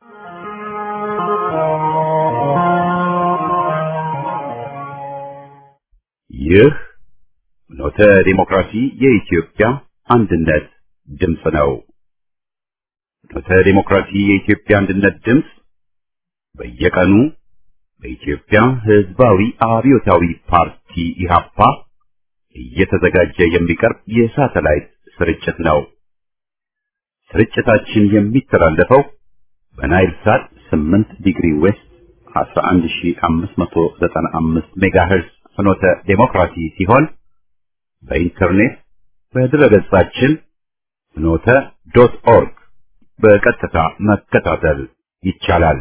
ይህ ኖተ ዲሞክራሲ የኢትዮጵያ አንድነት ድምፅ ነው። ኖተ ዲሞክራሲ የኢትዮጵያ አንድነት ድምፅ በየቀኑ በኢትዮጵያ ሕዝባዊ አብዮታዊ ፓርቲ ኢህአፓ እየተዘጋጀ የሚቀርብ የሳተላይት ስርጭት ነው። ስርጭታችን የሚተላለፈው በናይል ሳት 8 ዲግሪ ዌስት 11595 ሜጋሄርዝ ፍኖተ ዴሞክራሲ ሲሆን በኢንተርኔት በድረገጻችን ፍኖተ ዶት ኦርግ በቀጥታ መከታተል ይቻላል።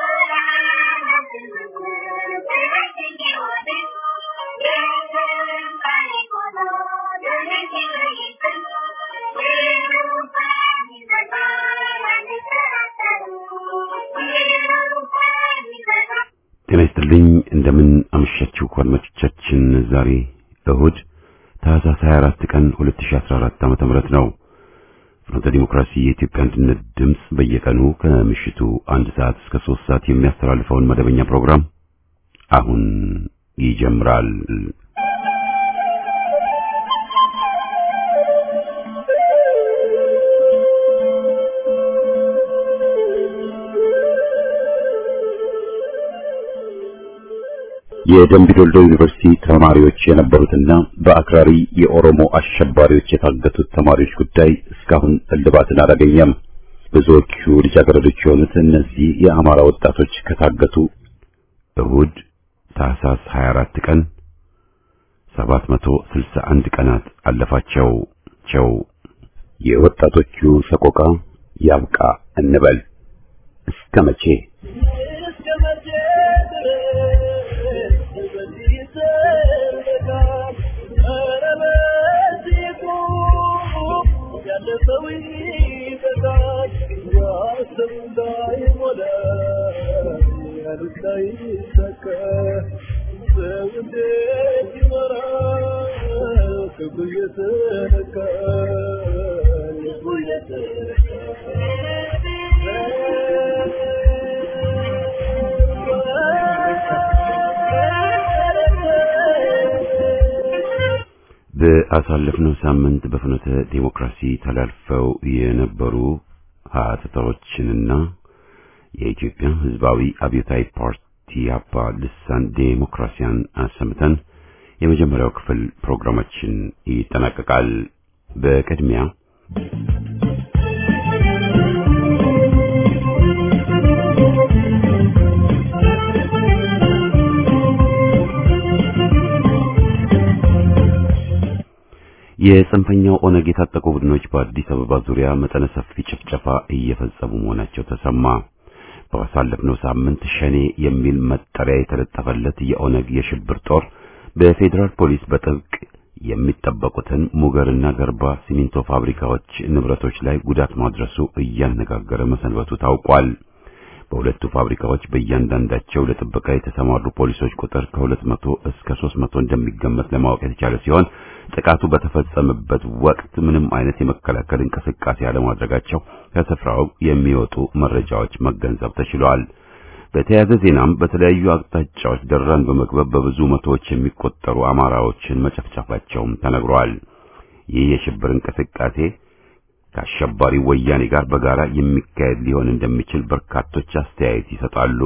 ጤና ይስጥልኝ። እንደምን አመሻችሁ አድማጮቻችን። ዛሬ እሁድ ታህሳስ 24 ቀን 2014 ዓመተ ምህረት ነው። ፍኖተ ዲሞክራሲ የኢትዮጵያ አንድነት ድምፅ በየቀኑ ከምሽቱ አንድ ሰዓት እስከ ሶስት ሰዓት የሚያስተላልፈውን መደበኛ ፕሮግራም አሁን ይጀምራል። የደምቢ ዶልዶ ዩኒቨርሲቲ ተማሪዎች የነበሩትና በአክራሪ የኦሮሞ አሸባሪዎች የታገቱት ተማሪዎች ጉዳይ እስካሁን እልባትን አላገኘም። ብዙዎቹ ልጃገረዶች የሆኑት እነዚህ የአማራ ወጣቶች ከታገቱ እሁድ ታህሳስ 24 ቀን 761 ቀናት አለፋቸው ቸው የወጣቶቹ ሰቆቃ ያብቃ እንበል እስከ መቼ? በአሳለፍነው ሳምንት በፍኖተ ዴሞክራሲ ተላልፈው የነበሩ ሀተታዎችንና የኢትዮጵያ ሕዝባዊ አብዮታዊ ፓርቲ አባ ልሳን ዴሞክራሲያን አሰምተን የመጀመሪያው ክፍል ፕሮግራማችን ይጠናቀቃል። በቅድሚያ የጽንፈኛው ኦነግ የታጠቁ ቡድኖች በአዲስ አበባ ዙሪያ መጠነ ሰፊ ጭፍጨፋ እየፈጸሙ መሆናቸው ተሰማ። ባሳለፍነው ሳምንት ሸኔ የሚል መጠሪያ የተለጠፈለት የኦነግ የሽብር ጦር በፌዴራል ፖሊስ በጥብቅ የሚጠበቁትን ሙገርና ገርባ ሲሚንቶ ፋብሪካዎች ንብረቶች ላይ ጉዳት ማድረሱ እያነጋገረ መሰንበቱ ታውቋል። በሁለቱ ፋብሪካዎች በእያንዳንዳቸው ለጥበቃ የተሰማሩ ፖሊሶች ቁጥር ከሁለት መቶ እስከ ሦስት መቶ እንደሚገመት ለማወቅ የተቻለ ሲሆን ጥቃቱ በተፈጸመበት ወቅት ምንም አይነት የመከላከል እንቅስቃሴ አለማድረጋቸው ከስፍራው የሚወጡ መረጃዎች መገንዘብ ተችሏል። በተያያዘ ዜናም በተለያዩ አቅጣጫዎች ደራን በመክበብ በብዙ መቶዎች የሚቆጠሩ አማራዎችን መጨፍጨፋቸውም ተነግሯል። ይህ የሽብር እንቅስቃሴ ከአሸባሪ ወያኔ ጋር በጋራ የሚካሄድ ሊሆን እንደሚችል በርካቶች አስተያየት ይሰጣሉ።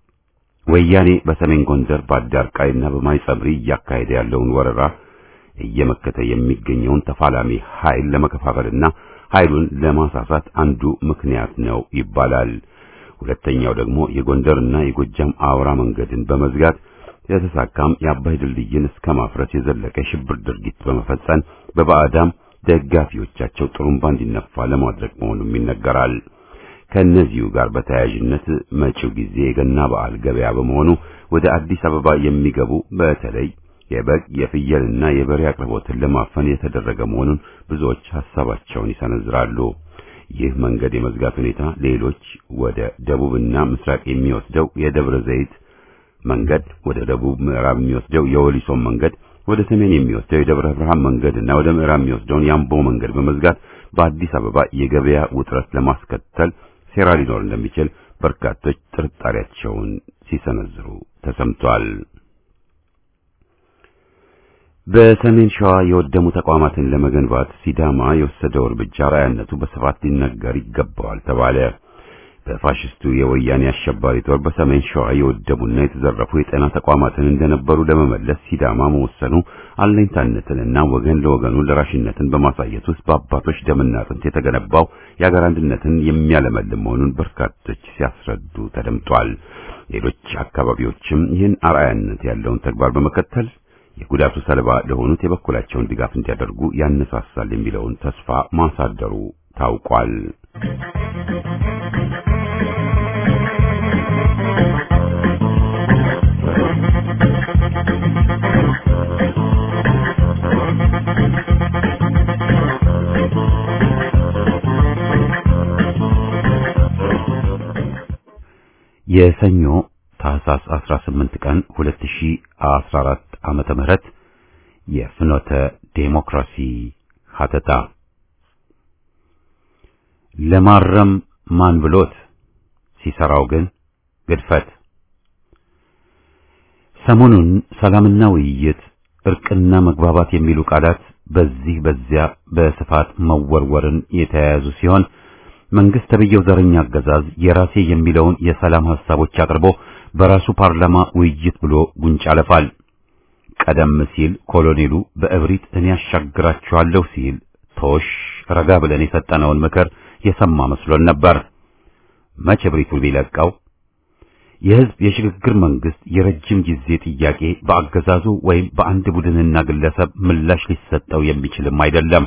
ወያኔ በሰሜን ጎንደር በአዳርቃይና በማይጸብሪ እያካሄደ ያለውን ወረራ እየመከተ የሚገኘውን ተፋላሚ ኃይል ለመከፋፈልና ኃይሉን ለማሳሳት አንዱ ምክንያት ነው ይባላል። ሁለተኛው ደግሞ የጎንደርና የጎጃም አውራ መንገድን በመዝጋት የተሳካም የአባይ ድልድይን እስከ ማፍረስ የዘለቀ የሽብር ድርጊት በመፈጸም በባዕዳም ደጋፊዎቻቸው ጥሩምባ እንዲነፋ ለማድረግ መሆኑም ይነገራል። ከእነዚሁ ጋር በተያያዥነት መጪው ጊዜ የገና በዓል ገበያ በመሆኑ ወደ አዲስ አበባ የሚገቡ በተለይ የበግ የፍየልና የበሬ አቅርቦትን ለማፈን የተደረገ መሆኑን ብዙዎች ሐሳባቸውን ይሰነዝራሉ። ይህ መንገድ የመዝጋት ሁኔታ ሌሎች ወደ ደቡብና ምስራቅ የሚወስደው የደብረ ዘይት መንገድ፣ ወደ ደቡብ ምዕራብ የሚወስደው የወሊሶን መንገድ፣ ወደ ሰሜን የሚወስደው የደብረ ብርሃን መንገድና ወደ ምዕራብ የሚወስደውን የአምቦ መንገድ በመዝጋት በአዲስ አበባ የገበያ ውጥረት ለማስከተል ሴራ ሊኖር እንደሚችል በርካቶች ጥርጣሬያቸውን ሲሰነዝሩ ተሰምቷል። በሰሜን ሸዋ የወደሙ ተቋማትን ለመገንባት ሲዳማ የወሰደው እርምጃ ራያነቱ በስፋት ሊነገር ይገባዋል ተባለ። በፋሽስቱ የወያኔ አሸባሪ ጦር በሰሜን ሸዋ የወደሙና የተዘረፉ የጤና ተቋማትን እንደነበሩ ለመመለስ ሲዳማ መወሰኑ አለኝታነትንና ወገን ለወገኑ ለራሽነትን በማሳየት ውስጥ በአባቶች ደምና አጥንት የተገነባው የአገር አንድነትን የሚያለመልም መሆኑን በርካቶች ሲያስረዱ ተደምጧል። ሌሎች አካባቢዎችም ይህን አርአያነት ያለውን ተግባር በመከተል የጉዳቱ ሰለባ ለሆኑት የበኩላቸውን ድጋፍ እንዲያደርጉ ያነሳሳል የሚለውን ተስፋ ማሳደሩ ታውቋል። የሰኞ ታህሳስ 18 ቀን 2014 ዓመተ ምህረት የፍኖተ ዴሞክራሲ ሀተታ ለማረም ማን ብሎት ሲሰራው ግን ግድፈት። ሰሞኑን ሰላምና ውይይት፣ እርቅና መግባባት የሚሉ ቃላት በዚህ በዚያ በስፋት መወርወርን የተያያዙ ሲሆን መንግስት ተብየው ዘረኛ አገዛዝ የራሴ የሚለውን የሰላም ሐሳቦች አቅርቦ በራሱ ፓርላማ ውይይት ብሎ ጉንጭ አለፋል። ቀደም ሲል ኮሎኔሉ በእብሪት እኔ ያሻግራችኋለሁ ሲል ቶሽ ረጋ ብለን የሰጠነውን ምክር የሰማ መስሎን ነበር። መቼ እብሪቱን ቢለቀው የህዝብ የሽግግር መንግስት የረጅም ጊዜ ጥያቄ በአገዛዙ ወይም በአንድ ቡድንና ግለሰብ ምላሽ ሊሰጠው የሚችልም አይደለም።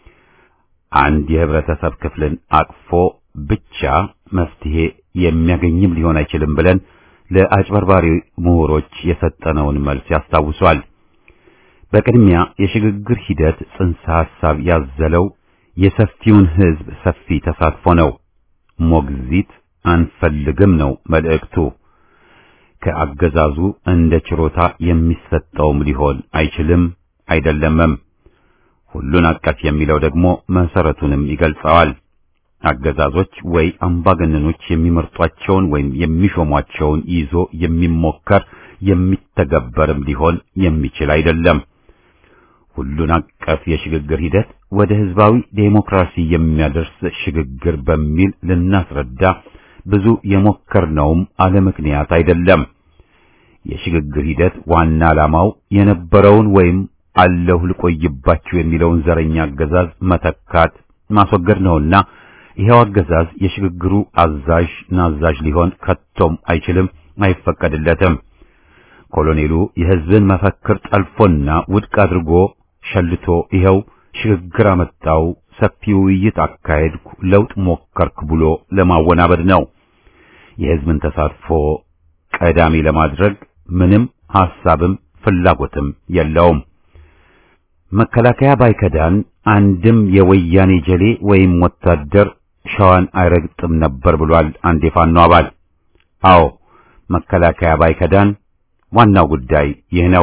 አንድ የህብረተሰብ ክፍልን አቅፎ ብቻ መፍትሄ የሚያገኝም ሊሆን አይችልም ብለን ለአጭበርባሪ ምሁሮች የሰጠነውን መልስ ያስታውሷል። በቅድሚያ የሽግግር ሂደት ጽንሰ ሐሳብ ያዘለው የሰፊውን ህዝብ ሰፊ ተሳትፎ ነው። ሞግዚት አንፈልግም ነው መልእክቱ። ከአገዛዙ እንደ ችሮታ የሚሰጠውም ሊሆን አይችልም አይደለምም። ሁሉን አቀፍ የሚለው ደግሞ መሰረቱንም ይገልጸዋል። አገዛዞች ወይ አምባገነኖች የሚመርጧቸውን ወይም የሚሾሟቸውን ይዞ የሚሞከር የሚተገበርም ሊሆን የሚችል አይደለም። ሁሉን አቀፍ የሽግግር ሂደት ወደ ህዝባዊ ዴሞክራሲ የሚያደርስ ሽግግር በሚል ልናስረዳ ብዙ የሞከርነውም አለ ምክንያት አይደለም። የሽግግር ሂደት ዋና ዓላማው የነበረውን ወይም አለሁ ልቆይባችሁ የሚለውን ዘረኛ አገዛዝ መተካት ማስወገድ ነውና ይሄው አገዛዝ የሽግግሩ አዛዥ ናዛዥ ሊሆን ከቶም አይችልም፣ አይፈቀድለትም። ኮሎኔሉ የህዝብን መፈክር ጠልፎና ውድቅ አድርጎ ሸልቶ ይኸው ሽግግር አመጣው፣ ሰፊ ውይይት አካሄድኩ፣ ለውጥ ሞከርክ ብሎ ለማወናበድ ነው። የህዝብን ተሳትፎ ቀዳሚ ለማድረግ ምንም ሐሳብም ፍላጎትም የለውም። መከላከያ ባይከዳን አንድም የወያኔ ጀሌ ወይም ወታደር ሸዋን አይረግጥም ነበር ብሏል አንድ የፋኖ አባል። አዎ መከላከያ ባይከዳን ዋናው ጉዳይ ይህ ነው።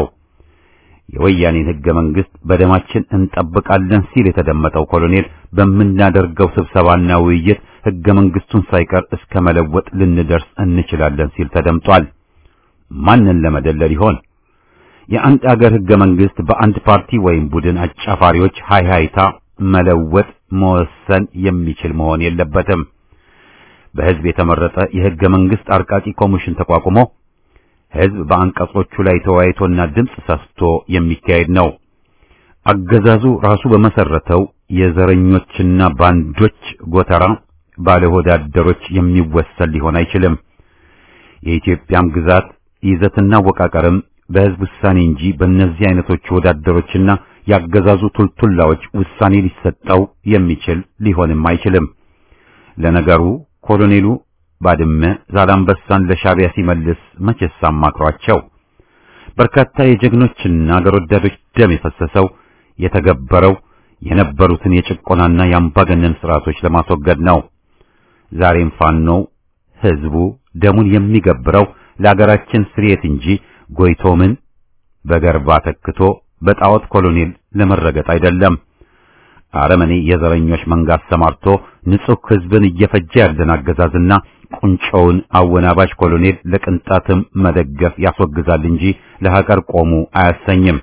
የወያኔን ህገ መንግስት በደማችን እንጠብቃለን ሲል የተደመጠው ኮሎኔል በምናደርገው ስብሰባና ውይይት ህገ መንግስቱን ሳይቀር እስከ መለወጥ ልንደርስ እንችላለን ሲል ተደምጧል። ማንን ለመደለል ይሆን? የአንድ አገር ህገ መንግስት በአንድ ፓርቲ ወይም ቡድን አጫፋሪዎች ሃይሃይታ መለወጥ መወሰን የሚችል መሆን የለበትም። በህዝብ የተመረጠ የህገ መንግስት አርቃቂ ኮሚሽን ተቋቁሞ ህዝብ በአንቀጾቹ ላይ ተወያይቶና ድምፅ ሰስቶ የሚካሄድ ነው። አገዛዙ ራሱ በመሰረተው የዘረኞችና ባንዶች ጎተራ ባለሆዳደሮች የሚወሰን ሊሆን አይችልም። የኢትዮጵያም ግዛት ይዘትና አወቃቀርም በህዝብ ውሳኔ እንጂ በእነዚህ አይነቶቹ ወዳደሮችና ያገዛዙ ቱልቱላዎች ውሳኔ ሊሰጠው የሚችል ሊሆንም አይችልም። ለነገሩ ኮሎኔሉ ባድመ ዛላምበሳን ለሻቢያ ሲመልስ መቼስ አማክሯቸው። በርካታ የጀግኖችና አገር ወዳዶች ደም የፈሰሰው የተገበረው የነበሩትን የጭቆናና የአምባገነን ስርዓቶች ለማስወገድ ነው። ዛሬም ፋኖው ህዝቡ ደሙን የሚገብረው ለአገራችን ስርየት እንጂ ጎይቶምን በገርባ ተክቶ በጣዖት ኮሎኔል ለመረገጥ አይደለም። አረመኔ የዘረኞች መንጋ አሰማርቶ ንጹሕ ሕዝብን እየፈጀ ያለን አገዛዝና ቁንጮውን አወናባሽ ኮሎኔል ለቅንጣትም መደገፍ ያስወግዛል እንጂ ለሀገር ቆሙ አያሰኝም።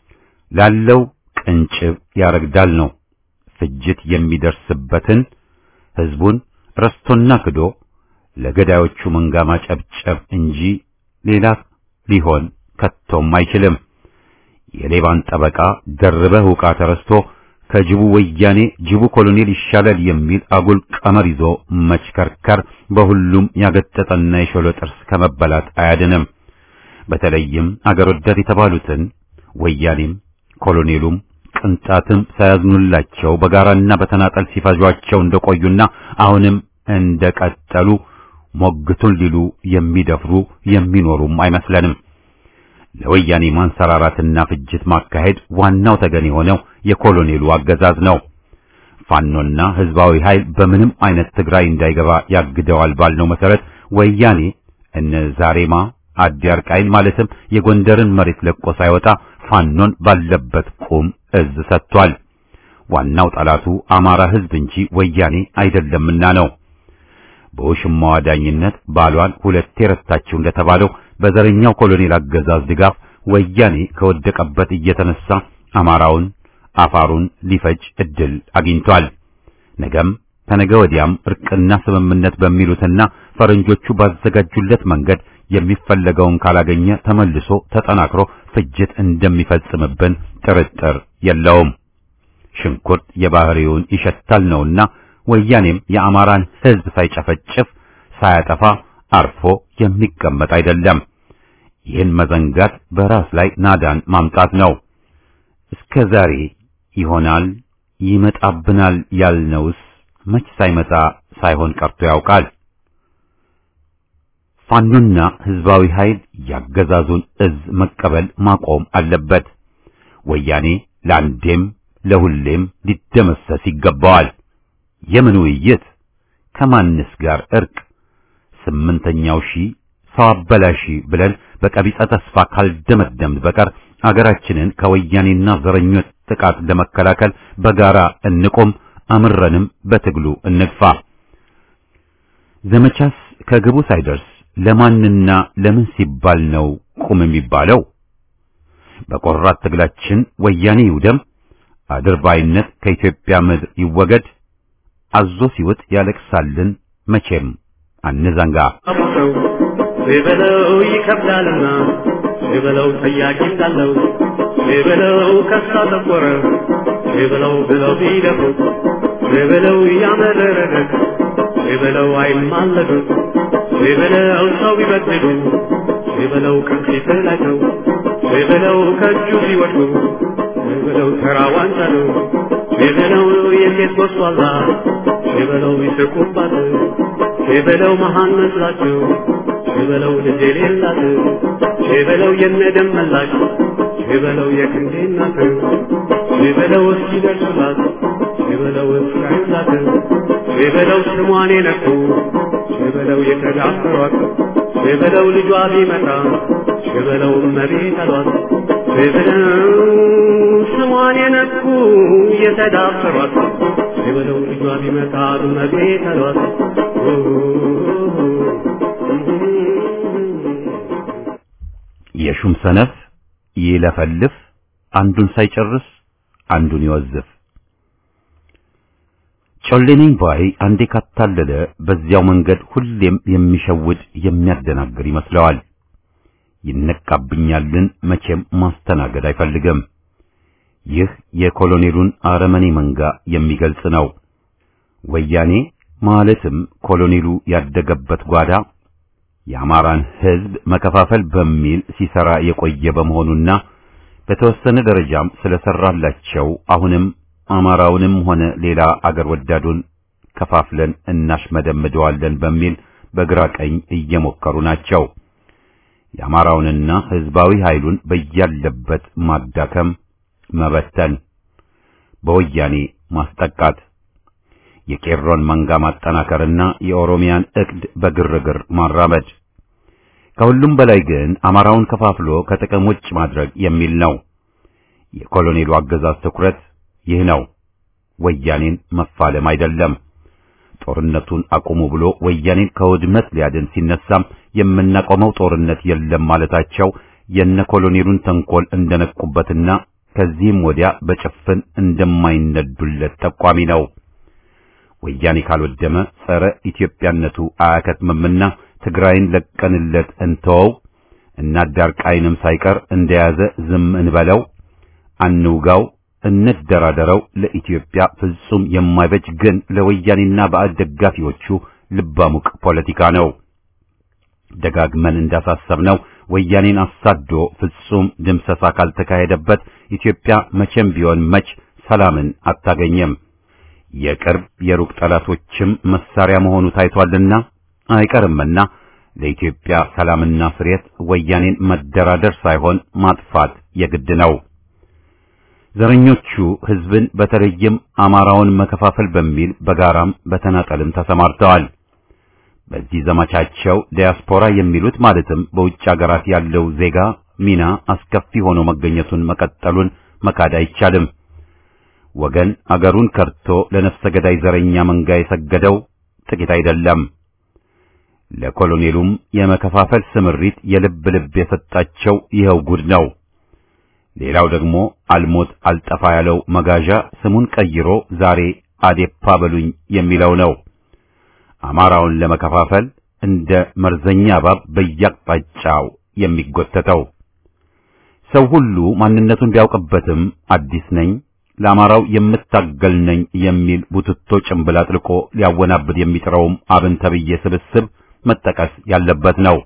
ላለው ቅንጭብ ያረግዳል ነው። ፍጅት የሚደርስበትን ሕዝቡን ረስቶና ክዶ ለገዳዮቹ መንጋ ማጨብጨብ እንጂ ሌላ ሊሆን ከቶም አይችልም። የሌባን ጠበቃ ደርበህ ውቃ ተረስቶ ከጅቡ ወያኔ ጅቡ ኮሎኔል ይሻላል የሚል አጉል ቀመር ይዞ መችከርከር በሁሉም ያገጠጠና የሾለ ጥርስ ከመበላት አያድንም። በተለይም አገር ወዳድ የተባሉትን ወያኔም ኮሎኔሉም ቅንጣትም ሳያዝኑላቸው በጋራና በተናጠል ሲፈጇቸው እንደቆዩና አሁንም እንደቀጠሉ ሞግቱን ሊሉ የሚደፍሩ የሚኖሩም አይመስለንም። ለወያኔ ማንሰራራትና ፍጅት ማካሄድ ዋናው ተገን የሆነው የኮሎኔሉ አገዛዝ ነው። ፋኖና ህዝባዊ ኃይል በምንም አይነት ትግራይ እንዳይገባ ያግደዋል ባልነው መሰረት ወያኔ እነ ዛሬማ አዲያርቃይን ማለትም የጎንደርን መሬት ለቆ ሳይወጣ ፋኖን ባለበት ቁም እዝ ሰጥቷል። ዋናው ጠላቱ አማራ ህዝብ እንጂ ወያኔ አይደለምና ነው። በውሽማዋ ዳኝነት ባሏን ሁለቴ ረታችው እንደተባለው በዘረኛው ኮሎኔል አገዛዝ ድጋፍ ወያኔ ከወደቀበት እየተነሳ አማራውን፣ አፋሩን ሊፈጅ እድል አግኝቷል። ነገም ከነገ ወዲያም እርቅና ስምምነት በሚሉትና ፈረንጆቹ ባዘጋጁለት መንገድ የሚፈለገውን ካላገኘ ተመልሶ ተጠናክሮ ፍጅት እንደሚፈጽምብን ጥርጥር የለውም። ሽንኩርት የባህሪውን ይሸታል ነውና ወያኔም የአማራን ህዝብ ሳይጨፈጭፍ ሳያጠፋ አርፎ የሚቀመጥ አይደለም። ይህን መዘንጋት በራስ ላይ ናዳን ማምጣት ነው። እስከ ዛሬ ይሆናል ይመጣብናል ያልነውስ መች ሳይመጣ ሳይሆን ቀርቶ ያውቃል። ፋኖና ህዝባዊ ኃይል ያገዛዙን እዝ መቀበል ማቆም አለበት። ወያኔ ለአንዴም ለሁሌም ሊደመሰስ ይገባዋል። የምን ውይይት? ከማንስ ጋር እርቅ? ስምንተኛው ሺህ ሰው አበላሺ ብለን በቀቢጸ ተስፋ ካልደመደምን በቀር አገራችንን ከወያኔና ዘረኞች ጥቃት ለመከላከል በጋራ እንቆም፣ አምረንም በትግሉ እንግፋ። ዘመቻስ ከግቡ ሳይደርስ ለማንና ለምን ሲባል ነው ቁም የሚባለው? በቆራት ትግላችን ወያኔ ይውደም፣ አድርባይነት ከኢትዮጵያ ምድር ይወገድ፣ አዞ ሲውጥ ያለቅሳልን መቼም አንዘንጋ። ሲበለው ይከብዳልና ሲበለው ጠያቂ እንዳለው ሲበለው ከሳ ተቆረ ሲበለው ብለው ቢደፉት ሲበለው ያመረረለት ሲበለው አይማለዱት ሲበለው ሰው ቢበድሉ ሲበለው ከፊት ላይ ነው ሲበለው ከእጁ ሲወድቁ ሲበለው ተራ ዋንጫ ነው ሲበለው የሴት ጎስቋላ ሲበለው ይስቁባት ሲበለው መሃን መስላቸው ሲበለው ልጅ የሌላት ሲበለው የነደም መላሽ ሲበለው የክንዴ እናት ሲበለው እስኪደርሱላት ሲበለው እስካዩላት ሲበለው ስሟን የነኩ ሲበለው የተዳፈሯት ሲበለው ልጇ ቢመጣ ሲበለው እመቤት አሏት ሲበለው ስሟን የነኩ የተዳፈሯት ሲበለው ልጇ ቢመጣ እመቤት አሏት የሹም ሰነፍ ይለፈልፍ አንዱን ሳይጨርስ አንዱን ይወዝፍ። ጮሌ ነኝ ባይ አንዴ ካታለለ በዚያው መንገድ ሁሌም የሚሸውድ የሚያደናግር ይመስለዋል። ይነቃብኛልን መቼም ማስተናገድ አይፈልግም። ይህ የኮሎኔሉን አረመኔ መንጋ የሚገልጽ ነው። ወያኔ ማለትም ኮሎኔሉ ያደገበት ጓዳ የአማራን ሕዝብ መከፋፈል በሚል ሲሰራ የቆየ በመሆኑና በተወሰነ ደረጃም ስለሰራላቸው አሁንም አማራውንም ሆነ ሌላ አገር ወዳዱን ከፋፍለን እናሽመደምደዋለን በሚል በግራ ቀኝ እየሞከሩ ናቸው። የአማራውንና ሕዝባዊ ኃይሉን በያለበት ማዳከም፣ መበተን፣ በወያኔ ማስጠቃት፣ የቄሮን መንጋ ማጠናከርና የኦሮሚያን እቅድ በግርግር ማራመድ ከሁሉም በላይ ግን አማራውን ከፋፍሎ ከጥቅም ውጭ ማድረግ የሚል ነው። የኮሎኔሉ አገዛዝ ትኩረት ይህ ነው። ወያኔን መፋለም አይደለም። ጦርነቱን አቁሙ ብሎ ወያኔን ከውድመት ሊያድን ሲነሳም የምናቆመው ጦርነት የለም ማለታቸው የነ ኮሎኔሉን ተንኮል እንደነቁበትና ከዚህም ወዲያ በጭፍን እንደማይነዱለት ጠቋሚ ነው። ወያኔ ካልወደመ ጸረ ኢትዮጵያነቱ አያከትምምና ትግራይን ለቀንለት እንተወው እና ዳርቃይንም ሳይቀር እንደያዘ ዝም እንበለው፣ አንውጋው፣ እንደራደረው ለኢትዮጵያ ፍጹም የማይበጅ ግን ለወያኔና ባዕድ ደጋፊዎቹ ልባሙቅ ፖለቲካ ነው። ደጋግመን እንዳሳሰብነው ወያኔን አሳዶ ፍጹም ድምሰሳ ካልተካሄደበት ኢትዮጵያ መቼም ቢሆን መች ሰላምን አታገኘም። የቅርብ የሩቅ ጠላቶችም መሳሪያ መሆኑ ታይቷልና አይቀርምና ለኢትዮጵያ ሰላምና ፍሬት ወያኔን መደራደር ሳይሆን ማጥፋት የግድ ነው። ዘረኞቹ ሕዝብን በተለይም አማራውን መከፋፈል በሚል በጋራም በተናጠልም ተሰማርተዋል። በዚህ ዘመቻቸው ዲያስፖራ የሚሉት ማለትም በውጭ አገራት ያለው ዜጋ ሚና አስከፊ ሆኖ መገኘቱን መቀጠሉን መካድ አይቻልም። ወገን አገሩን ከርቶ ለነፍሰ ገዳይ ዘረኛ መንጋ የሰገደው ጥቂት አይደለም። ለኮሎኔሉም የመከፋፈል ስምሪት የልብ ልብ የሰጣቸው ይኸው ጉድ ነው። ሌላው ደግሞ አልሞት አልጠፋ ያለው መጋዣ ስሙን ቀይሮ ዛሬ አዴፓ በሉኝ የሚለው ነው። አማራውን ለመከፋፈል እንደ መርዘኛ እባብ በየአቅጣጫው የሚጎተተው ሰው ሁሉ ማንነቱን ቢያውቅበትም አዲስ ነኝ ለአማራው የምታገል ነኝ የሚል ቡትቶ ጭንብል አጥልቆ ሊያወናብድ የሚጥረውም አብን ተብዬ ስብስብ መጠቀስ ያለበት ነው።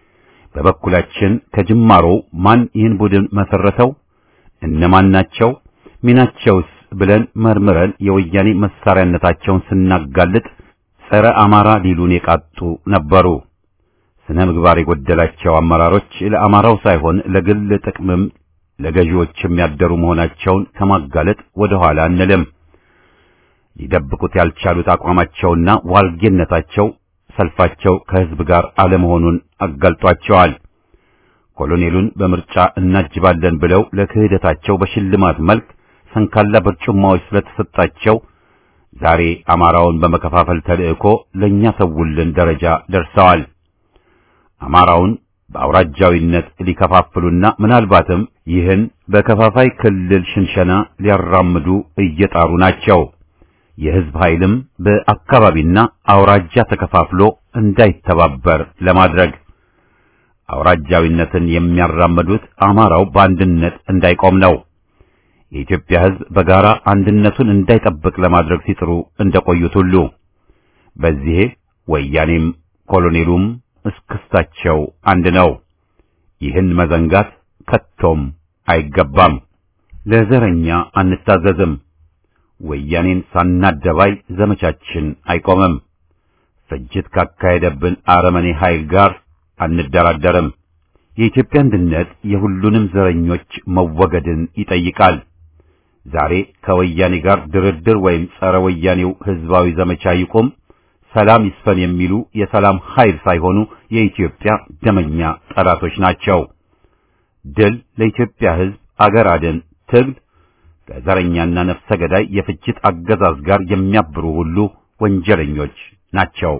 በበኩላችን ከጅማሮው ማን ይህን ቡድን መሰረተው፣ እነማን ናቸው፣ ሚናቸውስ ብለን መርምረን የወያኔ መሳሪያነታቸውን ስናጋልጥ ጸረ አማራ ሊሉን የቃጡ ነበሩ። ስነ ምግባር የጎደላቸው አመራሮች ለአማራው ሳይሆን ለግል ጥቅምም ለገዢዎችም ያደሩ መሆናቸውን ከማጋለጥ ወደ ኋላ አንልም። ሊደብቁት ያልቻሉት አቋማቸውና ዋልጌነታቸው ሰልፋቸው ከሕዝብ ጋር አለመሆኑን አጋልጧቸዋል። ኮሎኔሉን በምርጫ እናጅባለን ብለው ለክህደታቸው በሽልማት መልክ ሰንካላ በርጩማዎች ስለተሰጣቸው ዛሬ አማራውን በመከፋፈል ተልእኮ ለእኛ ሰውልን ደረጃ ደርሰዋል። አማራውን በአውራጃዊነት ሊከፋፍሉና ምናልባትም ይህን በከፋፋይ ክልል ሽንሸና ሊያራምዱ እየጣሩ ናቸው። የሕዝብ ኃይልም በአካባቢና አውራጃ ተከፋፍሎ እንዳይተባበር ለማድረግ አውራጃዊነትን የሚያራምዱት አማራው በአንድነት እንዳይቆም ነው። የኢትዮጵያ ሕዝብ በጋራ አንድነቱን እንዳይጠብቅ ለማድረግ ሲጥሩ እንደቆዩት ሁሉ በዚህ ወያኔም ኮሎኔሉም እስክስታቸው አንድ ነው። ይህን መዘንጋት ከቶም አይገባም። ለዘረኛ አንታዘዝም። ወያኔን ሳናደባይ ዘመቻችን አይቆምም። ፍጅት ካካሄደብን አረመኔ ኃይል ጋር አንደራደርም። የኢትዮጵያ አንድነት የሁሉንም ዘረኞች መወገድን ይጠይቃል። ዛሬ ከወያኔ ጋር ድርድር ወይም ጸረ ወያኔው ህዝባዊ ዘመቻ ይቁም፣ ሰላም ይስፈን የሚሉ የሰላም ኃይል ሳይሆኑ የኢትዮጵያ ደመኛ ጠላቶች ናቸው። ድል ለኢትዮጵያ ህዝብ፣ አገር አድን ትግል ከዘረኛና ነፍሰ ገዳይ የፍጅት አገዛዝ ጋር የሚያብሩ ሁሉ ወንጀለኞች ናቸው።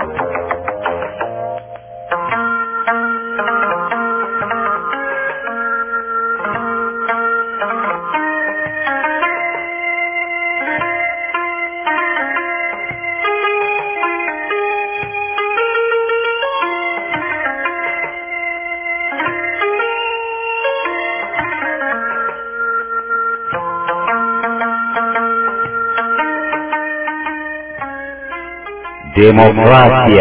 ዴሞክራሲያ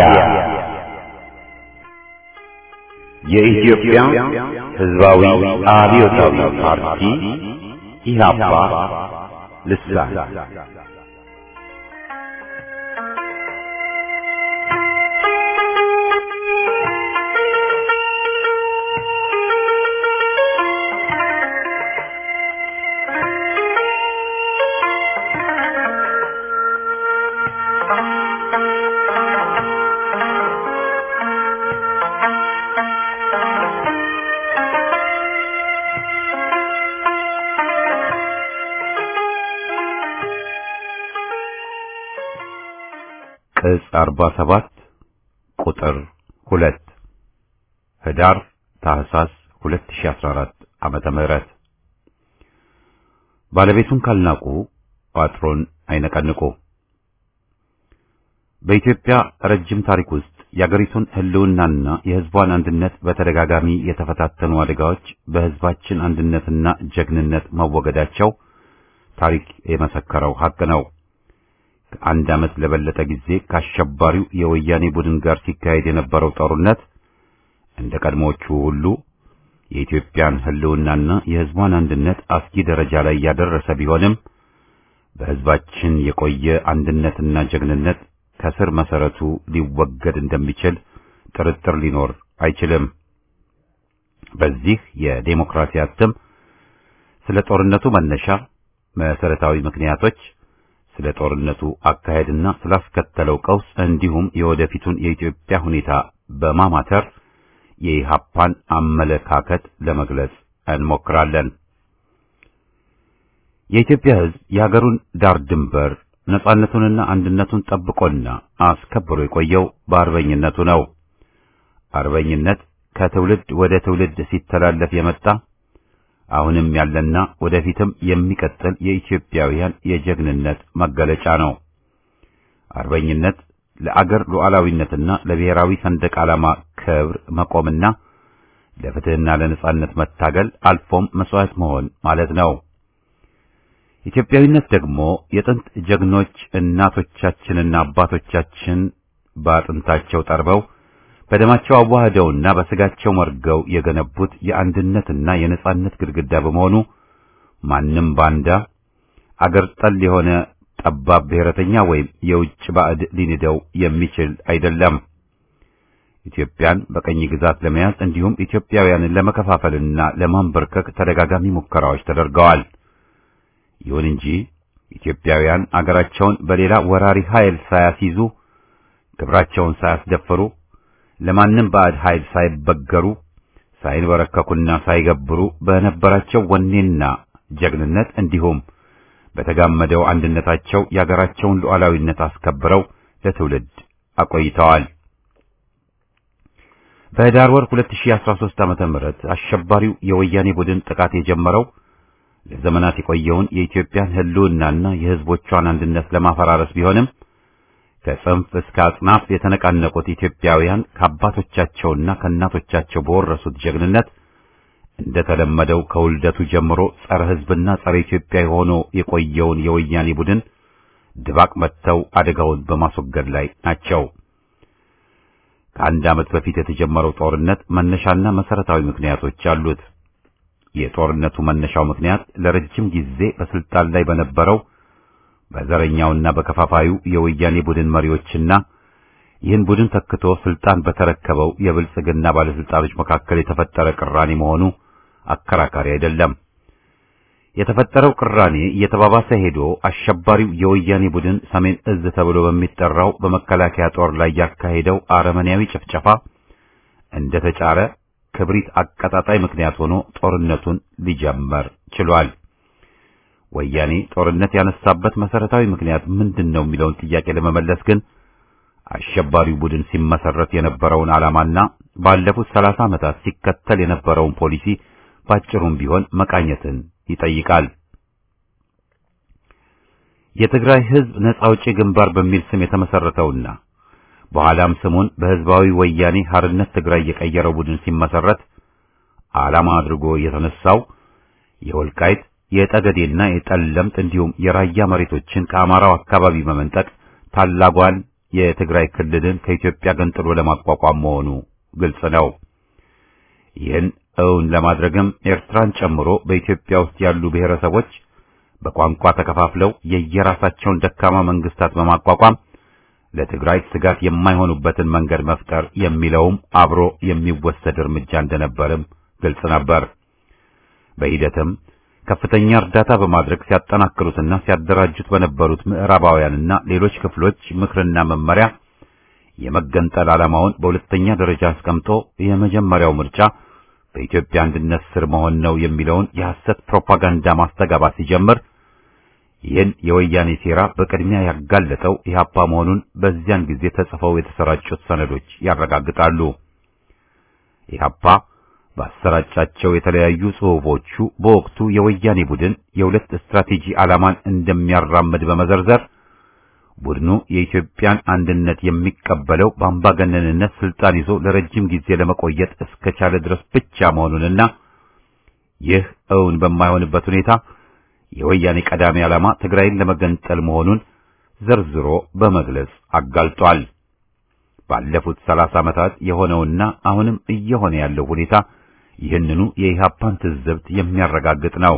የኢትዮጵያ ህዝባዊ አብዮታዊ ፓርቲ ኢህአፓ ልሳን ዕጽ 47 ቁጥር 2 ህዳር ታህሳስ 2014 ዓመተ ምህረት ባለቤቱን ካልናቁ ፓትሮን አይነቀንቁ። በኢትዮጵያ ረጅም ታሪክ ውስጥ የአገሪቱን ሕልውናና የሕዝቧን አንድነት በተደጋጋሚ የተፈታተኑ አደጋዎች በሕዝባችን አንድነትና ጀግንነት መወገዳቸው ታሪክ የመሰከረው ሐቅ ነው። ከአንድ ዓመት ለበለጠ ጊዜ ከአሸባሪው የወያኔ ቡድን ጋር ሲካሄድ የነበረው ጦርነት እንደ ቀድሞዎቹ ሁሉ የኢትዮጵያን ሕልውናና የሕዝቧን አንድነት አስጊ ደረጃ ላይ ያደረሰ ቢሆንም በሕዝባችን የቆየ አንድነትና ጀግንነት ከስር መሰረቱ ሊወገድ እንደሚችል ጥርጥር ሊኖር አይችልም። በዚህ የዴሞክራሲ አትም ስለ ጦርነቱ መነሻ መሰረታዊ ምክንያቶች፣ ስለ ጦርነቱ አካሄድና ስላስከተለው ቀውስ እንዲሁም የወደፊቱን የኢትዮጵያ ሁኔታ በማማተር የኢሃፓን አመለካከት ለመግለጽ እንሞክራለን። የኢትዮጵያ ሕዝብ የሀገሩን ዳር ድንበር ነጻነቱንና አንድነቱን ጠብቆና አስከብሮ የቆየው በአርበኝነቱ ነው። አርበኝነት ከትውልድ ወደ ትውልድ ሲተላለፍ የመጣ አሁንም ያለና ወደፊትም የሚቀጥል የኢትዮጵያውያን የጀግንነት መገለጫ ነው። አርበኝነት ለአገር ሉዓላዊነትና ለብሔራዊ ሰንደቅ ዓላማ ክብር መቆምና ለፍትህና ለነጻነት መታገል አልፎም መስዋዕት መሆን ማለት ነው። ኢትዮጵያዊነት ደግሞ የጥንት ጀግኖች እናቶቻችንና አባቶቻችን በአጥንታቸው ጠርበው በደማቸው አዋህደውና በስጋቸው መርገው የገነቡት የአንድነትና የነጻነት ግድግዳ በመሆኑ ማንም ባንዳ አገር ጠል የሆነ ጠባብ ብሔረተኛ ወይም የውጭ ባዕድ ሊንደው የሚችል አይደለም። ኢትዮጵያን በቀኝ ግዛት ለመያዝ እንዲሁም ኢትዮጵያውያንን ለመከፋፈልና ለማንበርከክ ተደጋጋሚ ሙከራዎች ተደርገዋል። ይሁን እንጂ ኢትዮጵያውያን አገራቸውን በሌላ ወራሪ ኃይል ሳያስይዙ ክብራቸውን ሳያስደፍሩ ለማንም ባዕድ ኃይል ሳይበገሩ ሳይንበረከኩና ሳይገብሩ በነበራቸው ወኔና ጀግንነት እንዲሁም በተጋመደው አንድነታቸው የአገራቸውን ሉዓላዊነት አስከብረው ለትውልድ አቆይተዋል። በህዳር ወር 2013 ዓመተ ምህረት አሸባሪው የወያኔ ቡድን ጥቃት የጀመረው ለዘመናት የቆየውን የኢትዮጵያን ሕልውናና የሕዝቦቿን አንድነት ለማፈራረስ ቢሆንም ከጽንፍ እስከ አጽናፍ የተነቃነቁት ኢትዮጵያውያን ከአባቶቻቸውና ከእናቶቻቸው በወረሱት ጀግንነት እንደተለመደው ከውልደቱ ጀምሮ ጸረ ሕዝብና ጸረ ኢትዮጵያ ሆኖ የቆየውን የወያኔ ቡድን ድባቅ መጥተው አደጋውን በማስወገድ ላይ ናቸው። ከአንድ ዓመት በፊት የተጀመረው ጦርነት መነሻና መሰረታዊ ምክንያቶች አሉት። የጦርነቱ መነሻው ምክንያት ለረጅም ጊዜ በስልጣን ላይ በነበረው በዘረኛውና በከፋፋዩ የወያኔ ቡድን መሪዎችና ይህን ቡድን ተክቶ ስልጣን በተረከበው የብልጽግና ባለስልጣኖች መካከል የተፈጠረ ቅራኔ መሆኑ አከራካሪ አይደለም። የተፈጠረው ቅራኔ እየተባባሰ ሄዶ አሸባሪው የወያኔ ቡድን ሰሜን እዝ ተብሎ በሚጠራው በመከላከያ ጦር ላይ ያካሄደው አረመኔያዊ ጭፍጨፋ እንደተጫረ ክብሪት አቀጣጣይ ምክንያት ሆኖ ጦርነቱን ሊጀመር ችሏል። ወያኔ ጦርነት ያነሳበት መሰረታዊ ምክንያት ምንድን ነው የሚለውን ጥያቄ ለመመለስ ግን አሸባሪው ቡድን ሲመሰረት የነበረውን ዓላማና ባለፉት ሰላሳ ዓመታት ሲከተል የነበረውን ፖሊሲ ባጭሩም ቢሆን መቃኘትን ይጠይቃል። የትግራይ ሕዝብ ነጻ አውጪ ግንባር በሚል ስም የተመሰረተውና በኋላም ስሙን በሕዝባዊ ወያኔ ሐርነት ትግራይ የቀየረው ቡድን ሲመሰረት ዓላማ አድርጎ የተነሳው የወልቃይት የጠገዴና የጠለምት እንዲሁም የራያ መሬቶችን ከአማራው አካባቢ በመንጠቅ ታላጓን የትግራይ ክልልን ከኢትዮጵያ ገንጥሎ ለማቋቋም መሆኑ ግልጽ ነው። ይህን እውን ለማድረግም ኤርትራን ጨምሮ በኢትዮጵያ ውስጥ ያሉ ብሔረሰቦች በቋንቋ ተከፋፍለው የየራሳቸውን ደካማ መንግስታት በማቋቋም ለትግራይ ስጋት የማይሆኑበትን መንገድ መፍጠር የሚለውም አብሮ የሚወሰድ እርምጃ እንደነበርም ግልጽ ነበር። በሂደትም ከፍተኛ እርዳታ በማድረግ ሲያጠናክሩትና ሲያደራጁት በነበሩት ምዕራባውያንና ሌሎች ክፍሎች ምክርና መመሪያ የመገንጠል ዓላማውን በሁለተኛ ደረጃ አስቀምጦ የመጀመሪያው ምርጫ በኢትዮጵያ አንድነት ስር መሆን ነው የሚለውን የሐሰት ፕሮፓጋንዳ ማስተጋባት ሲጀምር ይህን የወያኔ ሴራ በቅድሚያ ያጋለጠው ኢህአፓ መሆኑን በዚያን ጊዜ ተጽፈው የተሰራጩት ሰነዶች ያረጋግጣሉ። ኢህአፓ ባሰራጫቸው የተለያዩ ጽሑፎቹ በወቅቱ የወያኔ ቡድን የሁለት ስትራቴጂ ዓላማን እንደሚያራምድ በመዘርዘር ቡድኑ የኢትዮጵያን አንድነት የሚቀበለው በአምባገነንነት ስልጣን ይዞ ለረጅም ጊዜ ለመቆየት እስከቻለ ድረስ ብቻ መሆኑንና ይህ እውን በማይሆንበት ሁኔታ የወያኔ ቀዳሚ ዓላማ ትግራይን ለመገንጠል መሆኑን ዘርዝሮ በመግለጽ አጋልጧል። ባለፉት ሰላሳ ዓመታት የሆነውና አሁንም እየሆነ ያለው ሁኔታ ይህንኑ የኢህአፓን ትዝብት የሚያረጋግጥ ነው።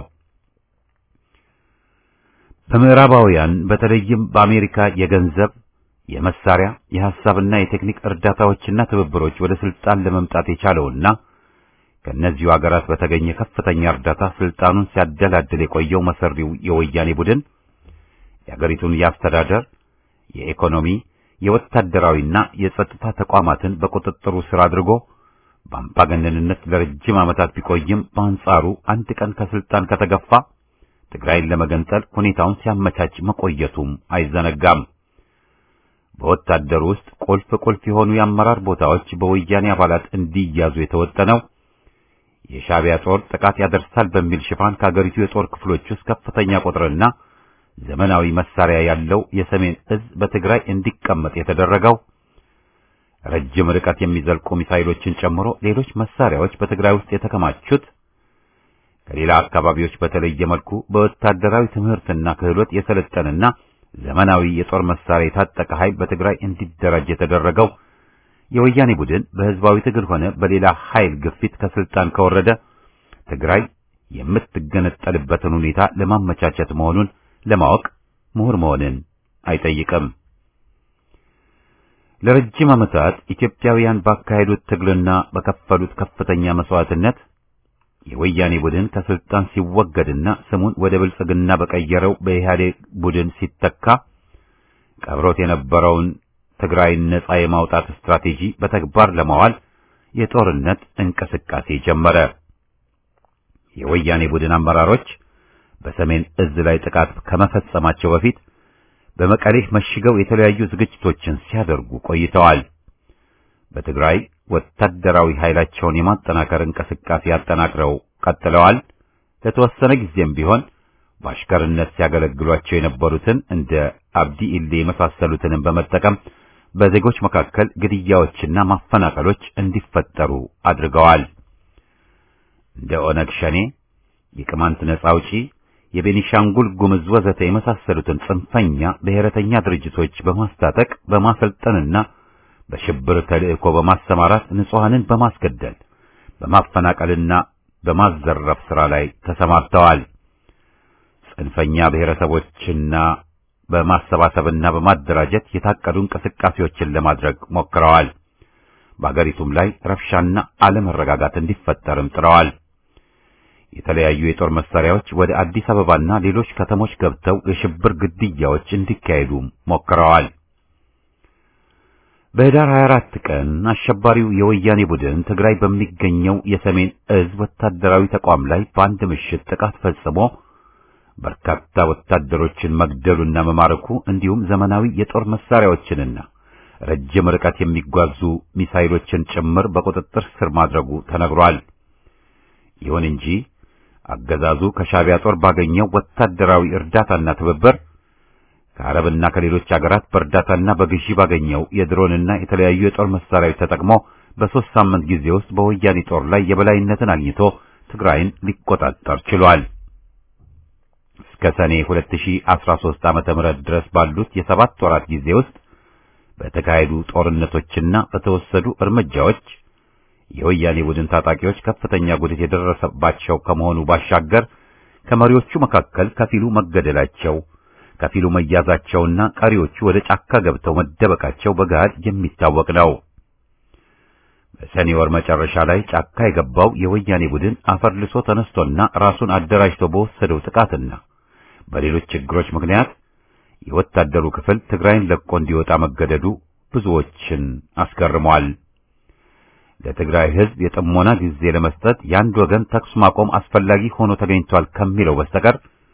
በምዕራባውያን በተለይም በአሜሪካ የገንዘብ፣ የመሳሪያ፣ የሐሳብና የቴክኒክ እርዳታዎችና ትብብሮች ወደ ስልጣን ለመምጣት የቻለውና ከእነዚሁ አገራት በተገኘ ከፍተኛ እርዳታ ስልጣኑን ሲያደላድል የቆየው መሰሪው የወያኔ ቡድን የአገሪቱን የአስተዳደር፣ የኢኮኖሚ፣ የወታደራዊና የጸጥታ ተቋማትን በቁጥጥሩ ስር አድርጎ በአምባገነንነት ለረጅም ዓመታት ቢቆይም በአንጻሩ አንድ ቀን ከስልጣን ከተገፋ ትግራይን ለመገንጠል ሁኔታውን ሲያመቻች መቆየቱም አይዘነጋም። በወታደሩ ውስጥ ቁልፍ ቁልፍ የሆኑ የአመራር ቦታዎች በወያኔ አባላት እንዲያዙ የተወጠነው የሻዕቢያ ጦር ጥቃት ያደርሳል በሚል ሽፋን ከአገሪቱ የጦር ክፍሎች ውስጥ ከፍተኛ ቁጥርና ዘመናዊ መሳሪያ ያለው የሰሜን እዝ በትግራይ እንዲቀመጥ የተደረገው ረጅም ርቀት የሚዘልቁ ሚሳይሎችን ጨምሮ ሌሎች መሳሪያዎች በትግራይ ውስጥ የተከማቹት ከሌላ አካባቢዎች በተለየ መልኩ በወታደራዊ ትምህርትና ክህሎት የሰለጠነና ዘመናዊ የጦር መሳሪያ የታጠቀ ኃይል በትግራይ እንዲደራጅ የተደረገው የወያኔ ቡድን በህዝባዊ ትግል ሆነ በሌላ ኃይል ግፊት ከስልጣን ከወረደ ትግራይ የምትገነጠልበትን ሁኔታ ለማመቻቸት መሆኑን ለማወቅ ምሁር መሆንን አይጠይቅም። ለረጅም ዓመታት ኢትዮጵያውያን ባካሄዱት ትግልና በከፈሉት ከፍተኛ መስዋዕትነት የወያኔ ቡድን ከስልጣን ሲወገድና ስሙን ወደ ብልጽግና በቀየረው በኢህአዴግ ቡድን ሲተካ ቀብሮት የነበረውን ትግራይን ነጻ የማውጣት ስትራቴጂ በተግባር ለማዋል የጦርነት እንቅስቃሴ ጀመረ። የወያኔ ቡድን አመራሮች በሰሜን እዝ ላይ ጥቃት ከመፈጸማቸው በፊት በመቀሌ መሽገው የተለያዩ ዝግጅቶችን ሲያደርጉ ቆይተዋል። በትግራይ ወታደራዊ ኃይላቸውን የማጠናከር እንቅስቃሴ አጠናክረው ቀጥለዋል። ለተወሰነ ጊዜም ቢሆን በአሽከርነት ሲያገለግሏቸው የነበሩትን እንደ አብዲ ኢሌ የመሳሰሉትንም በመጠቀም በዜጎች መካከል ግድያዎችና ማፈናቀሎች እንዲፈጠሩ አድርገዋል። እንደ ኦነግ ሸኔ፣ የቅማንት ነጻ አውጪ፣ የቤኒሻንጉል ጉምዝ ወዘተ የመሳሰሉትን ጽንፈኛ ብሔረተኛ ድርጅቶች በማስታጠቅ በማሰልጠንና በሽብር ተልእኮ በማሰማራት ንጹሐንን በማስገደል በማፈናቀልና በማዘረፍ ሥራ ላይ ተሰማርተዋል። ጽንፈኛ ብሔረሰቦችና በማሰባሰብና በማደራጀት የታቀዱ እንቅስቃሴዎችን ለማድረግ ሞክረዋል። በአገሪቱም ላይ ረብሻና አለመረጋጋት እንዲፈጠርም ጥረዋል። የተለያዩ የጦር መሳሪያዎች ወደ አዲስ አበባና ሌሎች ከተሞች ገብተው የሽብር ግድያዎች እንዲካሄዱ ሞክረዋል። በህዳር 24 ቀን አሸባሪው የወያኔ ቡድን ትግራይ በሚገኘው የሰሜን እዝ ወታደራዊ ተቋም ላይ በአንድ ምሽት ጥቃት ፈጽሞ በርካታ ወታደሮችን መግደሉና መማረኩ እንዲሁም ዘመናዊ የጦር መሳሪያዎችንና ረጅም ርቀት የሚጓዙ ሚሳይሎችን ጭምር በቁጥጥር ስር ማድረጉ ተነግሯል። ይሁን እንጂ አገዛዙ ከሻዕቢያ ጦር ባገኘው ወታደራዊ እርዳታና ትብብር ከአረብና ከሌሎች አገራት በእርዳታና በግዢ ባገኘው የድሮንና የተለያዩ የጦር መሳሪያዎች ተጠቅሞ በሦስት ሳምንት ጊዜ ውስጥ በወያኔ ጦር ላይ የበላይነትን አግኝቶ ትግራይን ሊቆጣጠር ችሏል። እስከ ሰኔ 2013 ዓመተ ምህረት ድረስ ባሉት የሰባት ወራት ጊዜ ውስጥ በተካሄዱ ጦርነቶችና በተወሰዱ እርምጃዎች የወያኔ ቡድን ታጣቂዎች ከፍተኛ ጉዳት የደረሰባቸው ከመሆኑ ባሻገር ከመሪዎቹ መካከል ከፊሉ መገደላቸው ከፊሉ መያዛቸውና ቀሪዎቹ ወደ ጫካ ገብተው መደበቃቸው በገሃድ የሚታወቅ ነው። በሰኔ ወር መጨረሻ ላይ ጫካ የገባው የወያኔ ቡድን አፈርልሶ ተነስቶና ራሱን አደራጅቶ በወሰደው ጥቃትና በሌሎች ችግሮች ምክንያት የወታደሩ ክፍል ትግራይን ለቆ እንዲወጣ መገደዱ ብዙዎችን አስገርሟል። ለትግራይ ሕዝብ የጥሞና ጊዜ ለመስጠት የአንድ ወገን ተኩስ ማቆም አስፈላጊ ሆኖ ተገኝቷል ከሚለው በስተቀር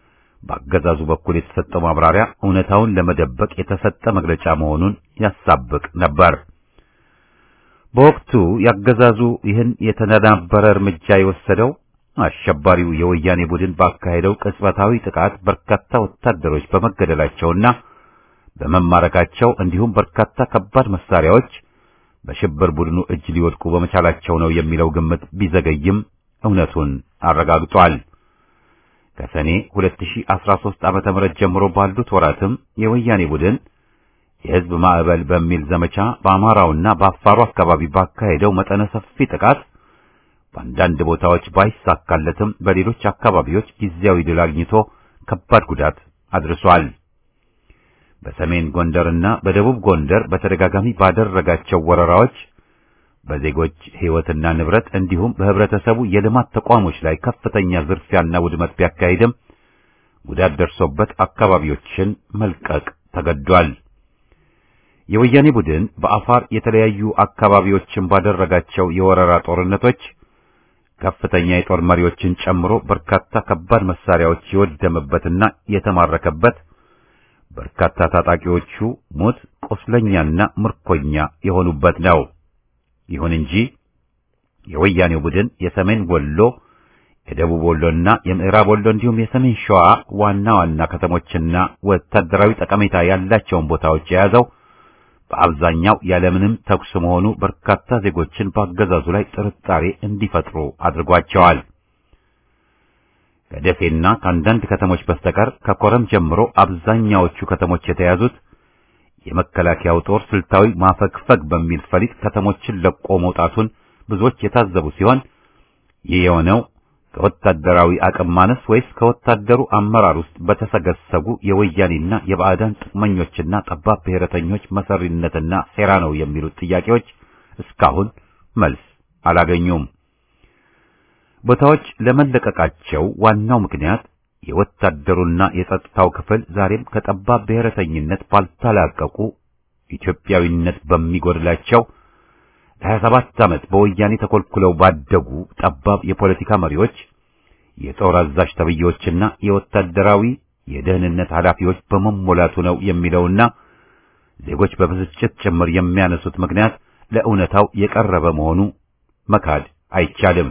በአገዛዙ በኩል የተሰጠው ማብራሪያ እውነታውን ለመደበቅ የተሰጠ መግለጫ መሆኑን ያሳብቅ ነበር። በወቅቱ ያገዛዙ ይህን የተነናበረ እርምጃ የወሰደው አሸባሪው የወያኔ ቡድን ባካሄደው ቅጽበታዊ ጥቃት በርካታ ወታደሮች በመገደላቸውና በመማረካቸው እንዲሁም በርካታ ከባድ መሳሪያዎች በሽብር ቡድኑ እጅ ሊወድቁ በመቻላቸው ነው የሚለው ግምት ቢዘገይም እውነቱን አረጋግጧል። ከሰኔ 2013 ዓመተ ምህረት ጀምሮ ባሉት ወራትም የወያኔ ቡድን የሕዝብ ማዕበል በሚል ዘመቻ በአማራውና በአፋሩ አካባቢ ባካሄደው መጠነ ሰፊ ጥቃት በአንዳንድ ቦታዎች ባይሳካለትም በሌሎች አካባቢዎች ጊዜያዊ ድል አግኝቶ ከባድ ጉዳት አድርሷል። በሰሜን ጎንደርና በደቡብ ጎንደር በተደጋጋሚ ባደረጋቸው ወረራዎች በዜጎች ሕይወትና ንብረት እንዲሁም በህብረተሰቡ የልማት ተቋሞች ላይ ከፍተኛ ዝርፊያና ውድመት ቢያካሂድም ጉዳት ደርሶበት አካባቢዎችን መልቀቅ ተገዷል። የወያኔ ቡድን በአፋር የተለያዩ አካባቢዎችን ባደረጋቸው የወረራ ጦርነቶች ከፍተኛ የጦር መሪዎችን ጨምሮ በርካታ ከባድ መሳሪያዎች የወደመበትና የተማረከበት በርካታ ታጣቂዎቹ ሞት ቁስለኛና ምርኮኛ የሆኑበት ነው። ይሁን እንጂ የወያኔው ቡድን የሰሜን ወሎ፣ የደቡብ ወሎና የምዕራብ ወሎ እንዲሁም የሰሜን ሸዋ ዋና ዋና ከተሞችና ወታደራዊ ጠቀሜታ ያላቸውን ቦታዎች የያዘው በአብዛኛው ያለምንም ተኩስ መሆኑ በርካታ ዜጎችን በአገዛዙ ላይ ጥርጣሬ እንዲፈጥሩ አድርጓቸዋል። ከደሴና ከአንዳንድ ከተሞች በስተቀር ከኮረም ጀምሮ አብዛኛዎቹ ከተሞች የተያዙት የመከላከያው ጦር ስልታዊ ማፈግፈግ በሚል ፈሊጥ ከተሞችን ለቆ መውጣቱን ብዙዎች የታዘቡ ሲሆን ይህ የሆነው ከወታደራዊ አቅም ማነስ ወይስ ከወታደሩ አመራር ውስጥ በተሰገሰጉ የወያኔና የባዕዳን ጥቅመኞችና ጠባብ ብሔረተኞች መሰሪነትና ሴራ ነው የሚሉት ጥያቄዎች እስካሁን መልስ አላገኙም። ቦታዎች ለመለቀቃቸው ዋናው ምክንያት የወታደሩና የጸጥታው ክፍል ዛሬም ከጠባብ ብሔረተኝነት ባልተላቀቁ ኢትዮጵያዊነት በሚጎድላቸው ለሀያ ሰባት ዓመት በወያኔ ተኮልኩለው ባደጉ ጠባብ የፖለቲካ መሪዎች፣ የጦር አዛዥ ተብዬዎችና የወታደራዊ የደህንነት ኃላፊዎች በመሞላቱ ነው የሚለውና ዜጎች በብስጭት ጭምር የሚያነሱት ምክንያት ለእውነታው የቀረበ መሆኑ መካድ አይቻልም።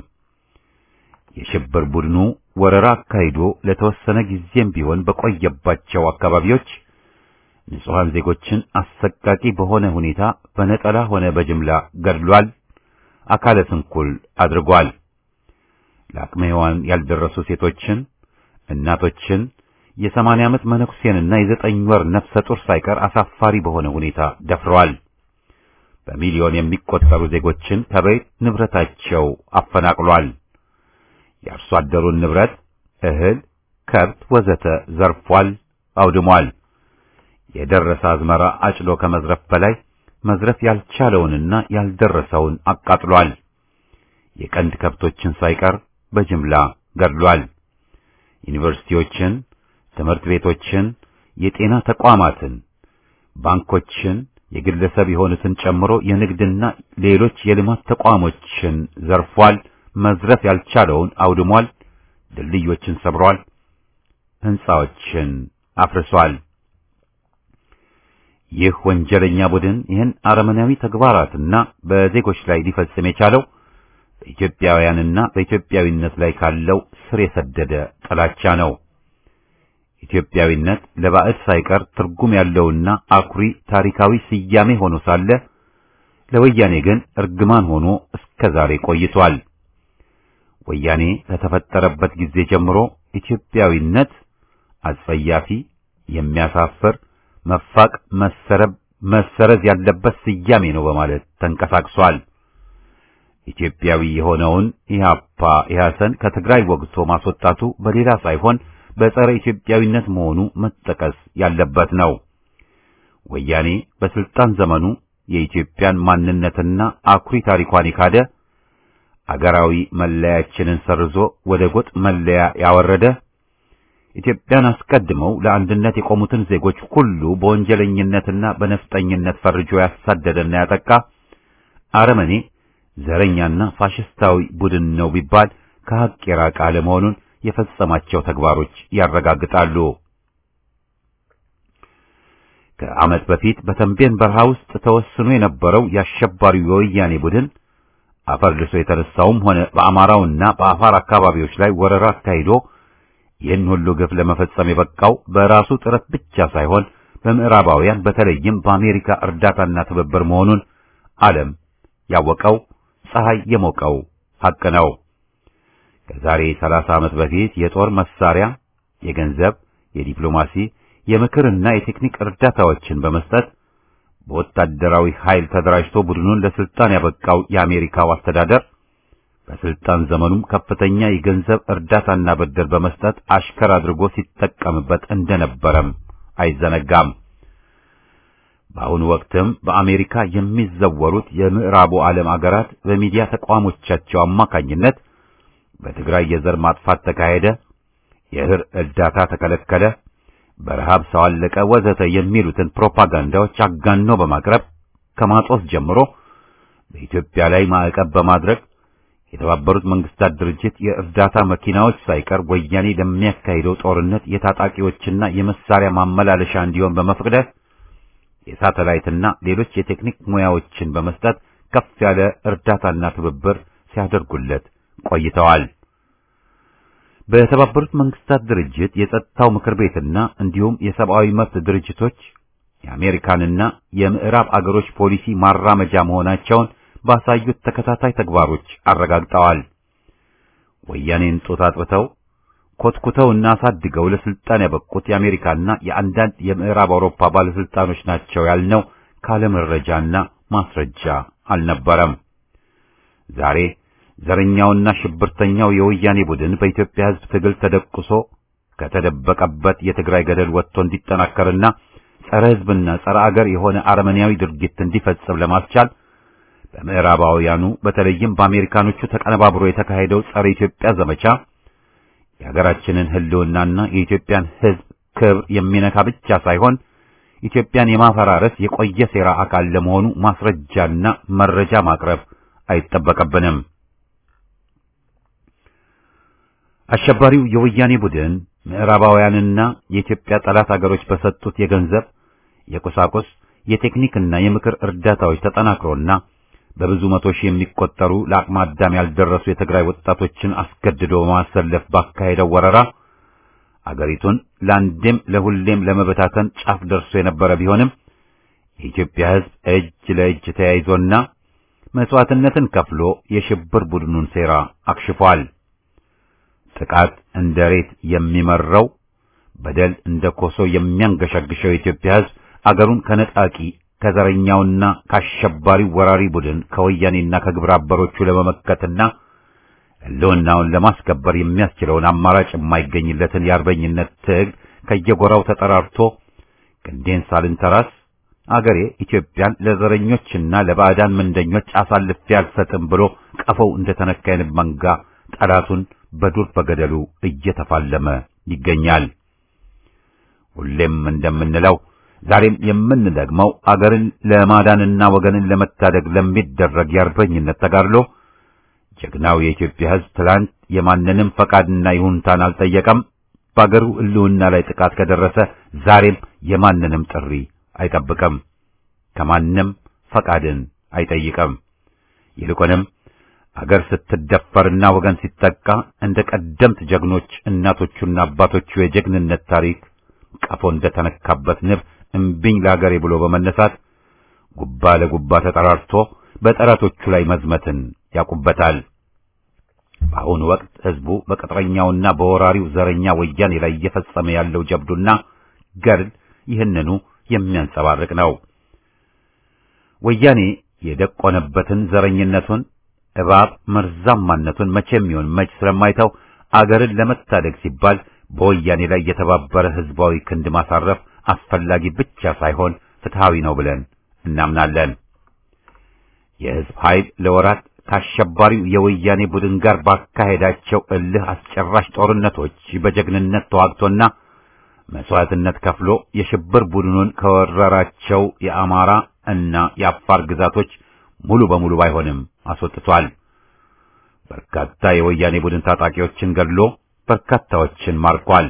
የሽብር ቡድኑ ወረራ አካሂዶ ለተወሰነ ጊዜም ቢሆን በቆየባቸው አካባቢዎች ንጹሐን ዜጎችን አሰቃቂ በሆነ ሁኔታ በነጠላ ሆነ በጅምላ ገድሏል፣ አካለ ስንኩል አድርጓል። ለአቅመ ሔዋን ያልደረሱ ሴቶችን፣ እናቶችን፣ የሰማንያ ዓመት መነኩሴንና የዘጠኝ ወር ነፍሰ ጡር ሳይቀር አሳፋሪ በሆነ ሁኔታ ደፍረዋል። በሚሊዮን የሚቆጠሩ ዜጎችን ከቤት ንብረታቸው አፈናቅሏል። የአርሶ አደሩን ንብረት፣ እህል፣ ከብት ወዘተ ዘርፏል፣ አውድሟል። የደረሰ አዝመራ አጭዶ ከመዝረፍ በላይ መዝረፍ ያልቻለውንና ያልደረሰውን አቃጥሏል። የቀንድ ከብቶችን ሳይቀር በጅምላ ገድሏል። ዩኒቨርሲቲዎችን፣ ትምህርት ቤቶችን፣ የጤና ተቋማትን፣ ባንኮችን፣ የግለሰብ የሆኑትን ጨምሮ የንግድና ሌሎች የልማት ተቋሞችን ዘርፏል። መዝረፍ ያልቻለውን አውድሟል። ድልድዮችን ሰብሯል። ሕንጻዎችን አፍርሷል። ይህ ወንጀለኛ ቡድን ይህን አረመናዊ ተግባራትና በዜጎች ላይ ሊፈጽም የቻለው በኢትዮጵያውያንና በኢትዮጵያዊነት ላይ ካለው ስር የሰደደ ጥላቻ ነው። ኢትዮጵያዊነት ለባዕድ ሳይቀር ትርጉም ያለውና አኩሪ ታሪካዊ ስያሜ ሆኖ ሳለ ለወያኔ ግን እርግማን ሆኖ እስከ ዛሬ ቆይቷል። ወያኔ ከተፈጠረበት ጊዜ ጀምሮ ኢትዮጵያዊነት አጸያፊ፣ የሚያሳፍር፣ መፋቅ፣ መሰረብ፣ መሰረዝ ያለበት ስያሜ ነው በማለት ተንቀሳቅሷል። ኢትዮጵያዊ የሆነውን ኢህአፓ ኢህአሰን ከትግራይ ወግቶ ማስወጣቱ በሌላ ሳይሆን በጸረ ኢትዮጵያዊነት መሆኑ መጠቀስ ያለበት ነው። ወያኔ በስልጣን ዘመኑ የኢትዮጵያን ማንነትና አኩሪ ታሪኳን የካደ አገራዊ መለያችንን ሰርዞ ወደ ጎጥ መለያ ያወረደ ኢትዮጵያን አስቀድመው ለአንድነት የቆሙትን ዜጎች ሁሉ በወንጀለኝነትና በነፍጠኝነት ፈርጆ ያሳደደና ያጠቃ አረመኔ ዘረኛና ፋሽስታዊ ቡድን ነው ቢባል ከሐቅ የራቀ አለመሆኑን የፈጸማቸው ተግባሮች ያረጋግጣሉ። ከዓመት በፊት በተንቤን በረሃ ውስጥ ተወስኖ የነበረው የአሸባሪው የወያኔ ቡድን አፈር ልሶ የተነሳውም ሆነ በአማራውና በአፋር አካባቢዎች ላይ ወረራ አካሂዶ ይህን ሁሉ ግፍ ለመፈጸም የበቃው በራሱ ጥረት ብቻ ሳይሆን በምዕራባውያን በተለይም በአሜሪካ እርዳታና ትብብር መሆኑን ዓለም ያወቀው ፀሐይ የሞቀው ሐቅ ነው። ከዛሬ 30 ዓመት በፊት የጦር መሳሪያ፣ የገንዘብ፣ የዲፕሎማሲ፣ የምክርና የቴክኒክ እርዳታዎችን በመስጠት በወታደራዊ ኃይል ተደራጅቶ ቡድኑን ለስልጣን ያበቃው የአሜሪካው አስተዳደር በስልጣን ዘመኑም ከፍተኛ የገንዘብ እርዳታና ብድር በመስጠት አሽከር አድርጎ ሲጠቀምበት እንደነበረም አይዘነጋም። በአሁኑ ወቅትም በአሜሪካ የሚዘወሩት የምዕራቡ ዓለም አገራት በሚዲያ ተቋሞቻቸው አማካኝነት በትግራይ የዘር ማጥፋት ተካሄደ፣ የእህል እርዳታ ተከለከለ፣ በረሃብ ሰው አለቀ፣ ወዘተ የሚሉትን ፕሮፓጋንዳዎች አጋኖ በማቅረብ ከማጦስ ጀምሮ በኢትዮጵያ ላይ ማዕቀብ በማድረግ የተባበሩት መንግስታት ድርጅት የእርዳታ መኪናዎች ሳይቀር ወያኔ ለሚያካሂደው ጦርነት የታጣቂዎችና የመሳሪያ ማመላለሻ እንዲሆን በመፍቀድ የሳተላይትና ሌሎች የቴክኒክ ሙያዎችን በመስጠት ከፍ ያለ እርዳታና ትብብር ሲያደርጉለት ቆይተዋል። በተባበሩት መንግስታት ድርጅት የጸጥታው ምክር ቤትና እንዲሁም የሰብአዊ መብት ድርጅቶች የአሜሪካንና የምዕራብ አገሮች ፖሊሲ ማራመጃ መሆናቸውን ባሳዩት ተከታታይ ተግባሮች አረጋግጠዋል። ወያኔን ጡት አጥብተው ኮትኩተውና አሳድገው ለስልጣን ያበቁት የአሜሪካና የአንዳንድ የምዕራብ አውሮፓ ባለስልጣኖች ናቸው ያልነው ካለ መረጃና ማስረጃ አልነበረም። ዛሬ ዘረኛውና ሽብርተኛው የወያኔ ቡድን በኢትዮጵያ ሕዝብ ትግል ተደቁሶ ከተደበቀበት የትግራይ ገደል ወጥቶ እንዲጠናከርና ጸረ ሕዝብና ጸረ አገር የሆነ አረመኔያዊ ድርጊት እንዲፈጽም ለማስቻል በምዕራባውያኑ በተለይም በአሜሪካኖቹ ተቀነባብሮ የተካሄደው ጸረ ኢትዮጵያ ዘመቻ የሀገራችንን ሕልውናና የኢትዮጵያን ሕዝብ ክብር የሚነካ ብቻ ሳይሆን ኢትዮጵያን የማፈራረስ የቆየ ሴራ አካል ለመሆኑ ማስረጃና መረጃ ማቅረብ አይጠበቅብንም። አሸባሪው የወያኔ ቡድን ምዕራባውያንና የኢትዮጵያ ጠላት አገሮች በሰጡት የገንዘብ፣ የቁሳቁስ፣ የቴክኒክና የምክር እርዳታዎች ተጠናክሮና በብዙ መቶ ሺህ የሚቆጠሩ ለአቅመ አዳም ያልደረሱ የትግራይ ወጣቶችን አስገድዶ በማሰለፍ ባካሄደው ወረራ አገሪቱን ለአንዴም ለሁሌም ለመበታተን ጫፍ ደርሶ የነበረ ቢሆንም የኢትዮጵያ ሕዝብ እጅ ለእጅ ተያይዞና መስዋዕትነትን ከፍሎ የሽብር ቡድኑን ሴራ አክሽፏል። ጥቃት እንደ ሬት የሚመራው በደል እንደ ኮሶ የሚያንገሸግሸው የኢትዮጵያ ሕዝብ አገሩን ከነጣቂ ከዘረኛውና ከአሸባሪው ወራሪ ቡድን ከወያኔና ከግብረ አበሮቹ ለመመከትና ሕልውናውን ለማስከበር የሚያስችለውን አማራጭ የማይገኝለትን የአርበኝነት ትግል ከየጎራው ተጠራርቶ ክንዴን ሳልንተራስ አገሬ ኢትዮጵያን ለዘረኞችና ለባዕዳን ምንደኞች አሳልፌ አልሰጥም ብሎ ቀፈው እንደተነካ የንብ መንጋ ጠላቱን በዱር በገደሉ እየተፋለመ ይገኛል። ሁሌም እንደምንለው ዛሬም የምንደግመው አገርን ለማዳንና ወገንን ለመታደግ ለሚደረግ የአርበኝነት ተጋድሎ ጀግናው የኢትዮጵያ ሕዝብ ትላንት የማንንም ፈቃድና ይሁንታን አልጠየቀም። በአገሩ ሕልውና ላይ ጥቃት ከደረሰ ዛሬም የማንንም ጥሪ አይጠብቅም፣ ከማንም ፈቃድን አይጠይቅም። ይልቁንም አገር ስትደፈርና ወገን ሲጠቃ እንደ ቀደምት ጀግኖች እናቶቹና አባቶቹ የጀግንነት ታሪክ ቀፎ እንደተነካበት ንብ እምቢኝ ለአገሬ ብሎ በመነሳት ጉባ ለጉባ ተጠራርቶ በጠላቶቹ ላይ መዝመትን ያውቁበታል። በአሁኑ ወቅት ሕዝቡ በቅጥረኛውና በወራሪው ዘረኛ ወያኔ ላይ እየፈጸመ ያለው ጀብዱና ገድል ይህንኑ የሚያንጸባርቅ ነው። ወያኔ የደቆነበትን ዘረኝነቱን እባብ መርዛማነቱን መቼም ይሁን መች ስለማይተው አገርን ለመታደግ ሲባል በወያኔ ላይ የተባበረ ሕዝባዊ ክንድ ማሳረፍ አስፈላጊ ብቻ ሳይሆን ፍትሃዊ ነው ብለን እናምናለን። የሕዝብ ኃይል ለወራት ከአሸባሪው የወያኔ ቡድን ጋር ባካሄዳቸው እልህ አስጨራሽ ጦርነቶች በጀግንነት ተዋግቶና መስዋዕትነት ከፍሎ የሽብር ቡድኑን ከወረራቸው የአማራ እና የአፋር ግዛቶች ሙሉ በሙሉ ባይሆንም አስወጥቷል። በርካታ የወያኔ ቡድን ታጣቂዎችን ገድሎ በርካታዎችን ማርኳል።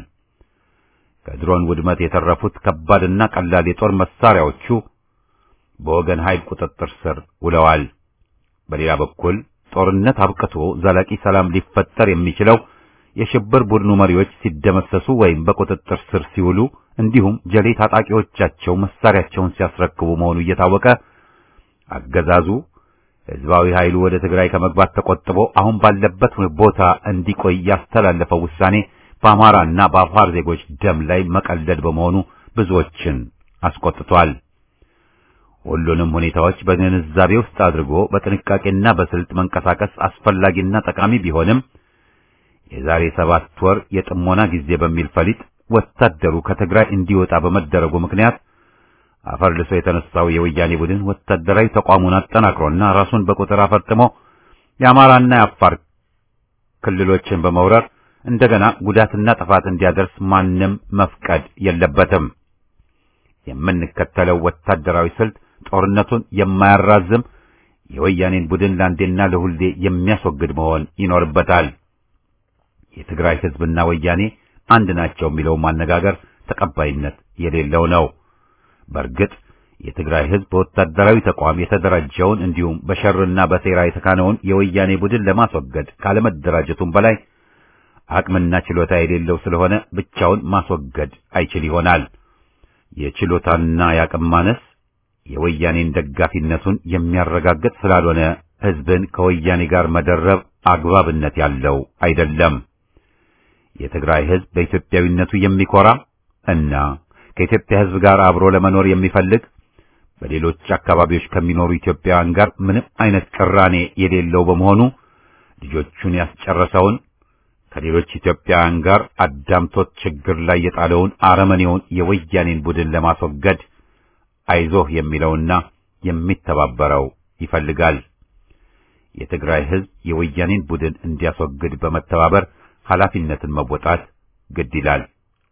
ከድሮን ውድመት የተረፉት ከባድና ቀላል የጦር መሳሪያዎቹ በወገን ኃይል ቁጥጥር ስር ውለዋል። በሌላ በኩል ጦርነት አብቅቶ ዘላቂ ሰላም ሊፈጠር የሚችለው የሽብር ቡድኑ መሪዎች ሲደመሰሱ ወይም በቁጥጥር ስር ሲውሉ እንዲሁም ጀሌ ታጣቂዎቻቸው መሳሪያቸውን ሲያስረክቡ መሆኑ እየታወቀ አገዛዙ ሕዝባዊ ኃይሉ ወደ ትግራይ ከመግባት ተቆጥቦ አሁን ባለበት ቦታ እንዲቆይ ያስተላለፈው ውሳኔ በአማራና በአፋር ዜጎች ደም ላይ መቀለድ በመሆኑ ብዙዎችን አስቆጥቷል። ሁሉንም ሁኔታዎች በግንዛቤ ውስጥ አድርጎ በጥንቃቄና በስልት መንቀሳቀስ አስፈላጊና ጠቃሚ ቢሆንም የዛሬ ሰባት ወር የጥሞና ጊዜ በሚል ፈሊጥ ወታደሩ ከትግራይ እንዲወጣ በመደረጉ ምክንያት አፈር ልሶ የተነሳው የወያኔ ቡድን ወታደራዊ ተቋሙን አጠናክሮና ራሱን በቁጥር አፈርጥሞ የአማራና የአፋር ክልሎችን በመውረር እንደገና ጉዳትና ጥፋት እንዲያደርስ ማንም መፍቀድ የለበትም። የምንከተለው ወታደራዊ ስልት ጦርነቱን የማያራዝም የወያኔን ቡድን ለአንዴና ለሁሌ የሚያስወግድ መሆን ይኖርበታል። የትግራይ ሕዝብና ወያኔ አንድ ናቸው የሚለው ማነጋገር ተቀባይነት የሌለው ነው። በእርግጥ የትግራይ ሕዝብ በወታደራዊ ተቋም የተደራጀውን እንዲሁም በሸርና በሴራ የተካነውን የወያኔ ቡድን ለማስወገድ ካለመደራጀቱም በላይ አቅምና ችሎታ የሌለው ስለሆነ ብቻውን ማስወገድ አይችል ይሆናል። የችሎታና የአቅም ማነስ የወያኔን ደጋፊነቱን የሚያረጋግጥ ስላልሆነ ሕዝብን ከወያኔ ጋር መደረብ አግባብነት ያለው አይደለም። የትግራይ ሕዝብ በኢትዮጵያዊነቱ የሚኮራ እና ከኢትዮጵያ ሕዝብ ጋር አብሮ ለመኖር የሚፈልግ በሌሎች አካባቢዎች ከሚኖሩ ኢትዮጵያውያን ጋር ምንም አይነት ቅራኔ የሌለው በመሆኑ ልጆቹን ያስጨረሰውን ከሌሎች ኢትዮጵያውያን ጋር አዳምቶት ችግር ላይ የጣለውን አረመኔውን የወያኔን ቡድን ለማስወገድ አይዞህ የሚለውና የሚተባበረው ይፈልጋል። የትግራይ ሕዝብ የወያኔን ቡድን እንዲያስወግድ በመተባበር ኃላፊነትን መወጣት ግድ ይላል።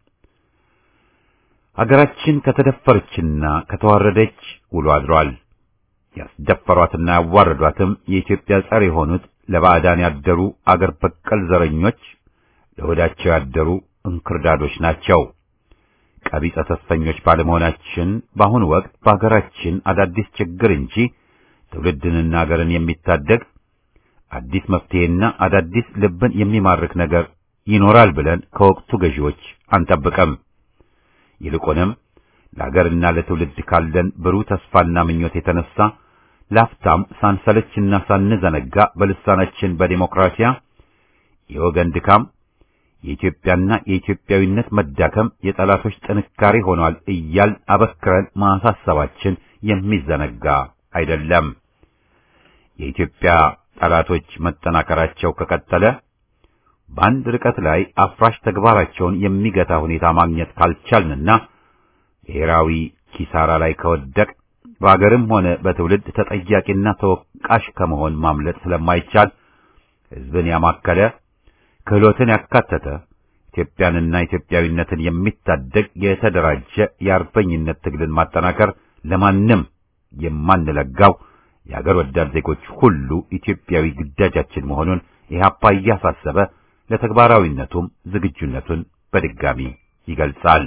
ሀገራችን ከተደፈረችና ከተዋረደች ውሎ አድሯል። ያስደፈሯትና ያዋረዷትም የኢትዮጵያ ጸር የሆኑት ለባዕዳን ያደሩ አገር በቀል ዘረኞች ለሆዳቸው ያደሩ እንክርዳዶች ናቸው። ቀቢጸ ተስፈኞች ባለመሆናችን በአሁኑ ወቅት በሀገራችን አዳዲስ ችግር እንጂ ትውልድንና አገርን የሚታደግ አዲስ መፍትሄና አዳዲስ ልብን የሚማርክ ነገር ይኖራል ብለን ከወቅቱ ገዢዎች አንጠብቅም። ይልቁንም ለአገርና ለትውልድ ካለን ብሩህ ተስፋና ምኞት የተነሳ ላፍታም ሳንሰለችና ሳንዘነጋ በልሳናችን በዲሞክራሲያ የወገን ድካም የኢትዮጵያና የኢትዮጵያዊነት መዳከም የጠላቶች ጥንካሬ ሆኗል እያል አበክረን ማሳሰባችን የሚዘነጋ አይደለም። የኢትዮጵያ ጠላቶች መጠናከራቸው ከቀጠለ በአንድ ርቀት ላይ አፍራሽ ተግባራቸውን የሚገታ ሁኔታ ማግኘት ካልቻልንና ብሔራዊ ኪሳራ ላይ ከወደቅ በአገርም ሆነ በትውልድ ተጠያቂና ተወቃሽ ከመሆን ማምለጥ ስለማይቻል ሕዝብን ያማከለ ክህሎትን ያካተተ ኢትዮጵያንና ኢትዮጵያዊነትን የሚታደግ የተደራጀ የአርበኝነት ትግልን ማጠናከር ለማንም የማንለጋው የአገር ወዳድ ዜጎች ሁሉ ኢትዮጵያዊ ግዳጃችን መሆኑን ኢህአፓ እያሳሰበ ለተግባራዊነቱም ዝግጁነቱን በድጋሚ ይገልጻል።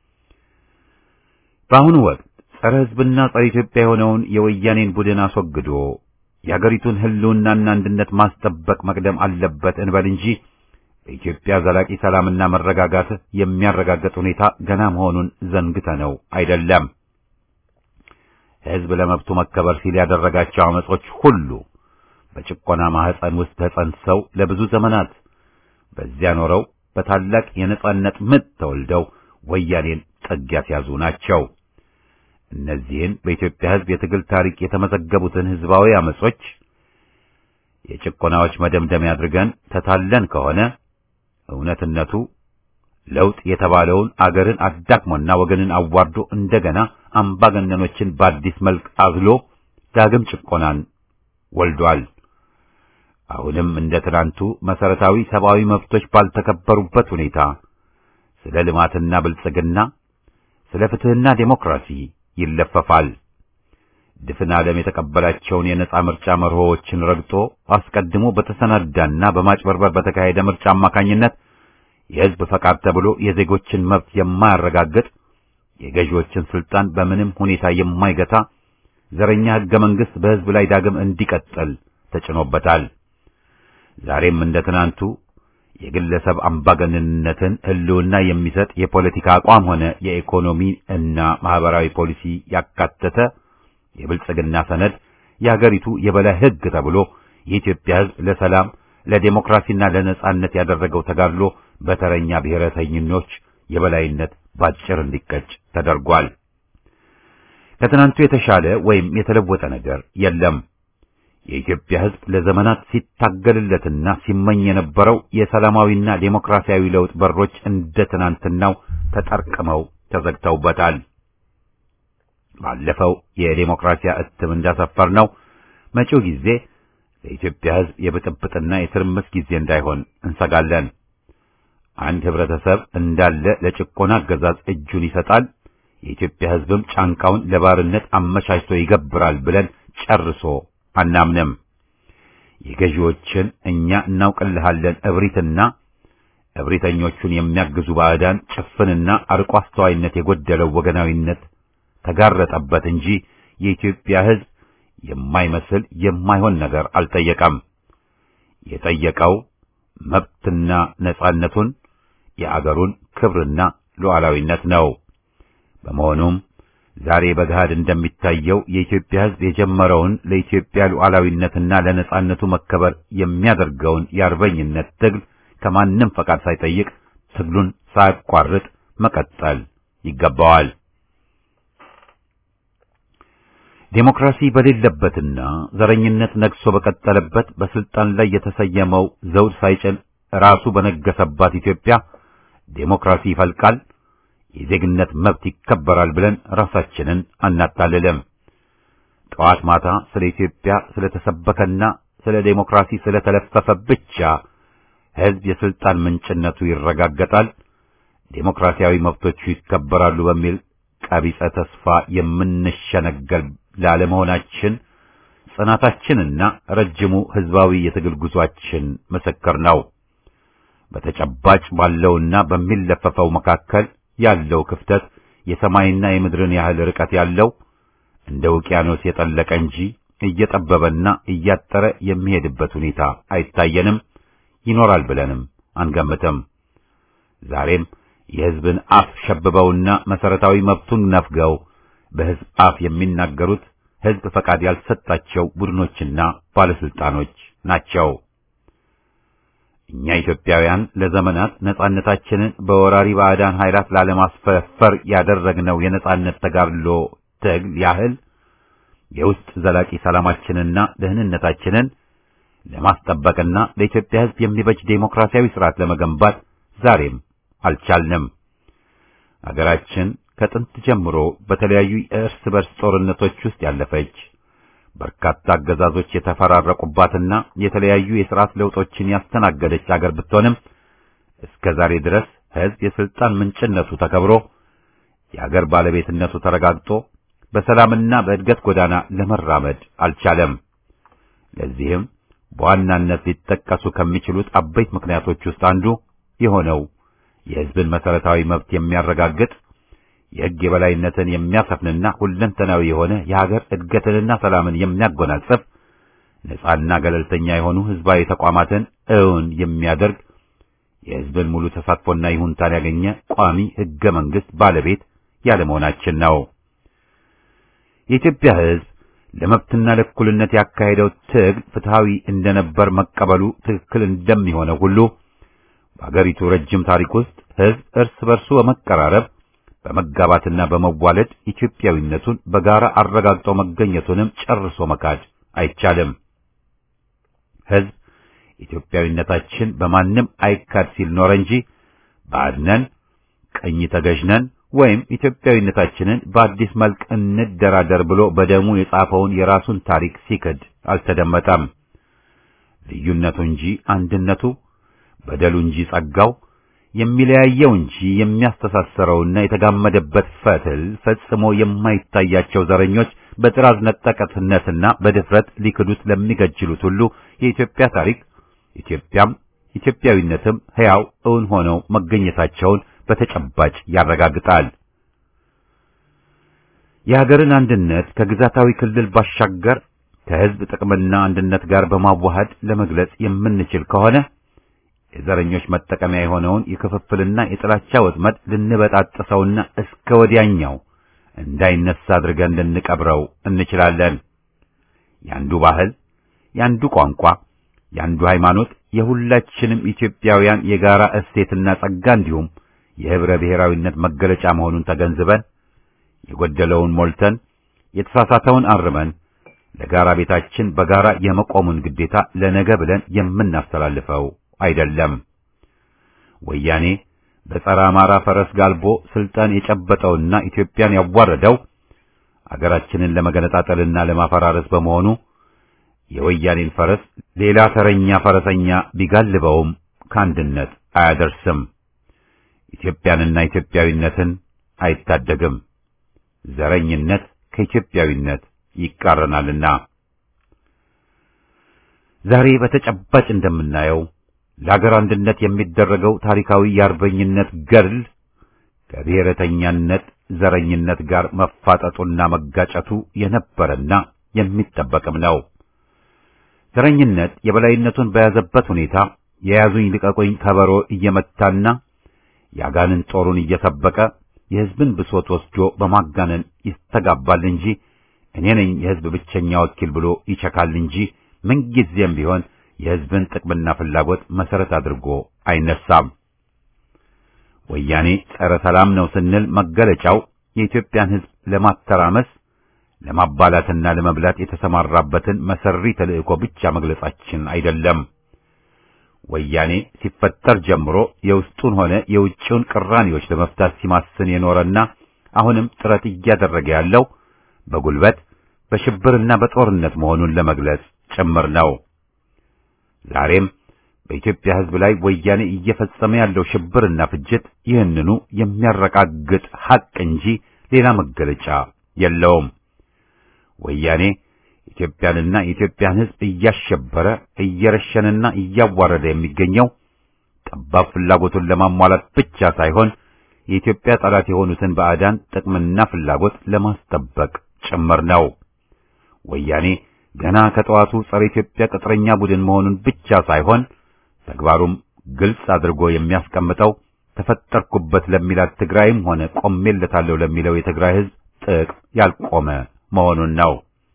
በአሁኑ ወቅት ጸረ ሕዝብና ጸረ ኢትዮጵያ የሆነውን የወያኔን ቡድን አስወግዶ የአገሪቱን ሕልውናና አንድነት ማስጠበቅ መቅደም አለበት እንበል እንጂ በኢትዮጵያ ዘላቂ ሰላምና መረጋጋት የሚያረጋግጥ ሁኔታ ገና መሆኑን ዘንግተነው አይደለም። ሕዝብ ለመብቱ መከበር ሲል ያደረጋቸው አመጾች ሁሉ በጭቆና ማህፀን ውስጥ ተጸንሰው ለብዙ ዘመናት በዚያ ኖረው በታላቅ የነጻነት ምጥ ተወልደው ወያኔን ጥግ ያስያዙ ናቸው። እነዚህን በኢትዮጵያ ሕዝብ የትግል ታሪክ የተመዘገቡትን ሕዝባዊ አመጾች የጭቆናዎች መደምደሚያ አድርገን ተታለን ከሆነ እውነትነቱ ለውጥ የተባለውን አገርን አዳክሞና ወገንን አዋርዶ እንደገና አምባገነኖችን በአዲስ መልክ አዝሎ ዳግም ጭቆናን ወልዷል። አሁንም እንደ ትናንቱ መሰረታዊ ሰብአዊ መብቶች ባልተከበሩበት ሁኔታ ስለ ልማትና ብልጽግና፣ ስለ ፍትህና ዴሞክራሲ ይለፈፋል። ድፍን ዓለም የተቀበላቸውን የነጻ ምርጫ መርሆዎችን ረግጦ አስቀድሞ በተሰናዳና በማጭበርበር በተካሄደ ምርጫ አማካኝነት የሕዝብ ፈቃድ ተብሎ የዜጎችን መብት የማያረጋግጥ የገዢዎችን ስልጣን በምንም ሁኔታ የማይገታ ዘረኛ ሕገ መንግሥት በሕዝብ ላይ ዳግም እንዲቀጥል ተጭኖበታል። ዛሬም እንደ ትናንቱ የግለሰብ አምባገነንነትን ሕልውና የሚሰጥ የፖለቲካ አቋም ሆነ የኢኮኖሚ እና ማህበራዊ ፖሊሲ ያካተተ የብልጽግና ሰነድ የሀገሪቱ የበላይ ሕግ ተብሎ የኢትዮጵያ ሕዝብ ለሰላም ለዴሞክራሲና ለነጻነት ያደረገው ተጋድሎ በተረኛ ብሔረተኝኖች የበላይነት ባጭር እንዲቀጭ ተደርጓል። ከትናንቱ የተሻለ ወይም የተለወጠ ነገር የለም። የኢትዮጵያ ሕዝብ ለዘመናት ሲታገልለትና ሲመኝ የነበረው የሰላማዊና ዴሞክራሲያዊ ለውጥ በሮች እንደ ትናንትናው ተጠርቅመው ተዘግተውበታል። ባለፈው የዴሞክራሲያ እትም እንዳሰፈር ነው መጪው ጊዜ ለኢትዮጵያ ሕዝብ የብጥብጥና የትርምስ ጊዜ እንዳይሆን እንሰጋለን። አንድ ህብረተሰብ እንዳለ ለጭቆና አገዛዝ እጁን ይሰጣል፣ የኢትዮጵያ ሕዝብም ጫንቃውን ለባርነት አመቻችቶ ይገብራል ብለን ጨርሶ አናምንም። የገዢዎችን እኛ እናውቅልሃለን እብሪትና እብሪተኞቹን የሚያግዙ ባዕዳን ጭፍንና አርቆ አስተዋይነት የጎደለው ወገናዊነት ተጋረጠበት እንጂ የኢትዮጵያ ሕዝብ የማይመስል የማይሆን ነገር አልጠየቀም። የጠየቀው መብትና ነጻነቱን የአገሩን ክብርና ሉዓላዊነት ነው። በመሆኑም ዛሬ በገሃድ እንደሚታየው የኢትዮጵያ ሕዝብ የጀመረውን ለኢትዮጵያ ሉዓላዊነትና ለነጻነቱ መከበር የሚያደርገውን የአርበኝነት ትግል ከማንም ፈቃድ ሳይጠይቅ ትግሉን ሳያቋርጥ መቀጠል ይገባዋል። ዴሞክራሲ በሌለበትና ዘረኝነት ነግሶ በቀጠለበት በስልጣን ላይ የተሰየመው ዘውድ ሳይጭን ራሱ በነገሰባት ኢትዮጵያ ዴሞክራሲ ይፈልቃል፣ የዜግነት መብት ይከበራል ብለን ራሳችንን አናታልልም። ጠዋት ማታ ስለ ኢትዮጵያ ስለተሰበከና ስለ ዴሞክራሲ ስለተለፈፈ ብቻ ሕዝብ የስልጣን ምንጭነቱ ይረጋገጣል፣ ዴሞክራሲያዊ መብቶቹ ይከበራሉ በሚል ቀቢጸ ተስፋ የምንሸነገል ላለመሆናችን ጽናታችንና ረጅሙ ሕዝባዊ የትግል ጉዟችን ምስክር ነው። በተጨባጭ ባለውና በሚለፈፈው መካከል ያለው ክፍተት የሰማይና የምድርን ያህል ርቀት ያለው እንደ ውቅያኖስ የጠለቀ እንጂ እየጠበበና እያጠረ የሚሄድበት ሁኔታ አይታየንም፣ ይኖራል ብለንም አንገምትም። ዛሬም የሕዝብን አፍ ሸብበውና መሰረታዊ መብቱን ነፍገው በሕዝብ አፍ የሚናገሩት ሕዝብ ፈቃድ ያልሰጣቸው ቡድኖችና ባለስልጣኖች ናቸው። እኛ ኢትዮጵያውያን ለዘመናት ነጻነታችንን በወራሪ ባዕዳን ኃይላት ላለማስፈፈር ያደረግነው የነጻነት ተጋድሎ ትግል ያህል የውስጥ ዘላቂ ሰላማችንና ደህንነታችንን ለማስጠበቅና ለኢትዮጵያ ሕዝብ የሚበጅ ዴሞክራሲያዊ ስርዓት ለመገንባት ዛሬም አልቻልንም። አገራችን ከጥንት ጀምሮ በተለያዩ የእርስ በርስ ጦርነቶች ውስጥ ያለፈች በርካታ አገዛዞች የተፈራረቁባትና የተለያዩ የሥርዓት ለውጦችን ያስተናገደች አገር ብትሆንም እስከ ዛሬ ድረስ ሕዝብ የሥልጣን ምንጭነቱ ተከብሮ የአገር ባለቤትነቱ ተረጋግጦ በሰላምና በእድገት ጎዳና ለመራመድ አልቻለም። ለዚህም በዋናነት ሊጠቀሱ ከሚችሉት አበይት ምክንያቶች ውስጥ አንዱ የሆነው የሕዝብን መሠረታዊ መብት የሚያረጋግጥ የሕግ የበላይነትን የሚያሰፍንና ሁለንተናዊ የሆነ የሀገር እድገትንና ሰላምን የሚያጎናጽፍ ነጻና ገለልተኛ የሆኑ ሕዝባዊ ተቋማትን እውን የሚያደርግ የሕዝብን ሙሉ ተሳትፎና ይሁንታን ያገኘ ቋሚ ሕገ መንግሥት ባለቤት ያለመሆናችን ነው። የኢትዮጵያ ሕዝብ ለመብትና ለእኩልነት ያካሄደው ትግል ፍትሐዊ እንደነበር መቀበሉ ትክክል እንደሚሆነው ሁሉ በአገሪቱ ረጅም ታሪክ ውስጥ ሕዝብ እርስ በርሱ በመቀራረብ በመጋባትና በመዋለድ ኢትዮጵያዊነቱን በጋራ አረጋግጦ መገኘቱንም ጨርሶ መካድ አይቻልም። ሕዝብ ኢትዮጵያዊነታችን በማንም አይካድ ሲል ኖረ እንጂ ባድነን፣ ቀኝ ተገዥነን ወይም ኢትዮጵያዊነታችንን በአዲስ መልክ እንደራደር ብሎ በደሙ የጻፈውን የራሱን ታሪክ ሲክድ አልተደመጠም። ልዩነቱ እንጂ አንድነቱ፣ በደሉ እንጂ ጸጋው የሚለያየው እንጂ የሚያስተሳሰረውና የተጋመደበት ፈትል ፈጽሞ የማይታያቸው ዘረኞች በጥራዝ ነጠቀትነትና በድፍረት ሊክዱት ለሚገጅሉት ሁሉ የኢትዮጵያ ታሪክ ኢትዮጵያም ኢትዮጵያዊነትም ሕያው እውን ሆነው መገኘታቸውን በተጨባጭ ያረጋግጣል። የሀገርን አንድነት ከግዛታዊ ክልል ባሻገር ከሕዝብ ጥቅምና አንድነት ጋር በማዋሃድ ለመግለጽ የምንችል ከሆነ የዘረኞች መጠቀሚያ የሆነውን የክፍፍልና የጥላቻ ወጥመድ ልንበጣጥሰውና እስከ ወዲያኛው እንዳይነሳ አድርገን ልንቀብረው እንችላለን። ያንዱ ባህል፣ ያንዱ ቋንቋ፣ ያንዱ ሃይማኖት የሁላችንም ኢትዮጵያውያን የጋራ እሴትና ጸጋ እንዲሁም የህብረ ብሔራዊነት መገለጫ መሆኑን ተገንዝበን የጎደለውን ሞልተን የተሳሳተውን አርመን ለጋራ ቤታችን በጋራ የመቆሙን ግዴታ ለነገ ብለን የምናስተላልፈው አይደለም። ወያኔ በጸረ አማራ ፈረስ ጋልቦ ስልጣን የጨበጠውና ኢትዮጵያን ያዋረደው አገራችንን ለመገነጣጠልና ለማፈራረስ በመሆኑ የወያኔን ፈረስ ሌላ ተረኛ ፈረሰኛ ቢጋልበውም ከአንድነት አያደርስም። ኢትዮጵያንና ኢትዮጵያዊነትን አይታደግም። ዘረኝነት ከኢትዮጵያዊነት ይቃረናልና ዛሬ በተጨባጭ እንደምናየው ለሀገር አንድነት የሚደረገው ታሪካዊ የአርበኝነት ገድል ከብሔረተኛነት ዘረኝነት ጋር መፋጠጡና መጋጨቱ የነበረና የሚጠበቅም ነው። ዘረኝነት የበላይነቱን በያዘበት ሁኔታ የያዙኝ ልቀቁኝ ከበሮ እየመታና የአጋንን ጦሩን እየሰበቀ የሕዝብን ብሶት ወስዶ በማጋነን ይስተጋባል እንጂ እኔ ነኝ የሕዝብ ብቸኛ ወኪል ብሎ ይቸካል እንጂ ምንጊዜም ቢሆን የሕዝብን ጥቅምና ፍላጎት መሰረት አድርጎ አይነሳም። ወያኔ ጸረ ሰላም ነው ስንል መገለጫው የኢትዮጵያን ሕዝብ ለማተራመስ ለማባላትና ለመብላት የተሰማራበትን መሰሪ ተልእኮ ብቻ መግለጻችን አይደለም። ወያኔ ሲፈጠር ጀምሮ የውስጡን ሆነ የውጭውን ቅራኔዎች ለመፍታት ሲማስን የኖረና አሁንም ጥረት እያደረገ ያለው በጉልበት በሽብርና በጦርነት መሆኑን ለመግለጽ ጭምር ነው። ዛሬም በኢትዮጵያ ሕዝብ ላይ ወያኔ እየፈጸመ ያለው ሽብርና ፍጅት ይህንኑ የሚያረጋግጥ ሐቅ እንጂ ሌላ መገለጫ የለውም። ወያኔ ኢትዮጵያንና የኢትዮጵያን ሕዝብ እያሸበረ እየረሸንና እያዋረደ የሚገኘው ጠባብ ፍላጎቱን ለማሟላት ብቻ ሳይሆን የኢትዮጵያ ጠላት የሆኑትን ባዕዳን ጥቅምና ፍላጎት ለማስጠበቅ ጭምር ነው። ወያኔ ገና ከጠዋቱ ጸረ ኢትዮጵያ ቅጥረኛ ቡድን መሆኑን ብቻ ሳይሆን ተግባሩም ግልጽ አድርጎ የሚያስቀምጠው ተፈጠርኩበት ለሚላት ትግራይም ሆነ ቆሜለታለሁ ለሚለው የትግራይ ሕዝብ ጥቅም ያልቆመ መሆኑን ነው።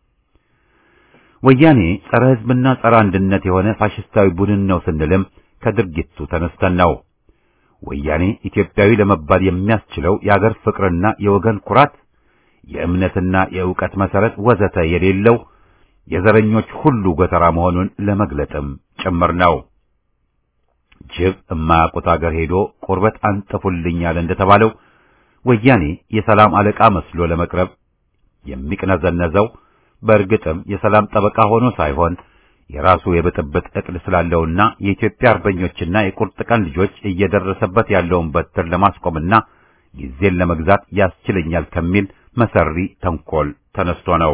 ወያኔ ጸረ ሕዝብና ጸረ አንድነት የሆነ ፋሽስታዊ ቡድን ነው ስንልም ከድርጊቱ ተነስተን ነው። ወያኔ ኢትዮጵያዊ ለመባል የሚያስችለው የአገር ፍቅርና የወገን ኩራት፣ የእምነትና የእውቀት መሰረት ወዘተ የሌለው የዘረኞች ሁሉ ጎተራ መሆኑን ለመግለጥም ጭምር ነው። ጅብ የማያውቁት አገር ሄዶ ቁርበት አንጥፉልኛል እንደተባለው ወያኔ የሰላም አለቃ መስሎ ለመቅረብ የሚቅነዘነዘው በእርግጥም የሰላም ጠበቃ ሆኖ ሳይሆን የራሱ የብጥብጥ እቅድ ስላለውና የኢትዮጵያ አርበኞችና የቁርጥ ቀን ልጆች እየደረሰበት ያለውን በትር ለማስቆምና ጊዜን ለመግዛት ያስችለኛል ከሚል መሰሪ ተንኮል ተነስቶ ነው።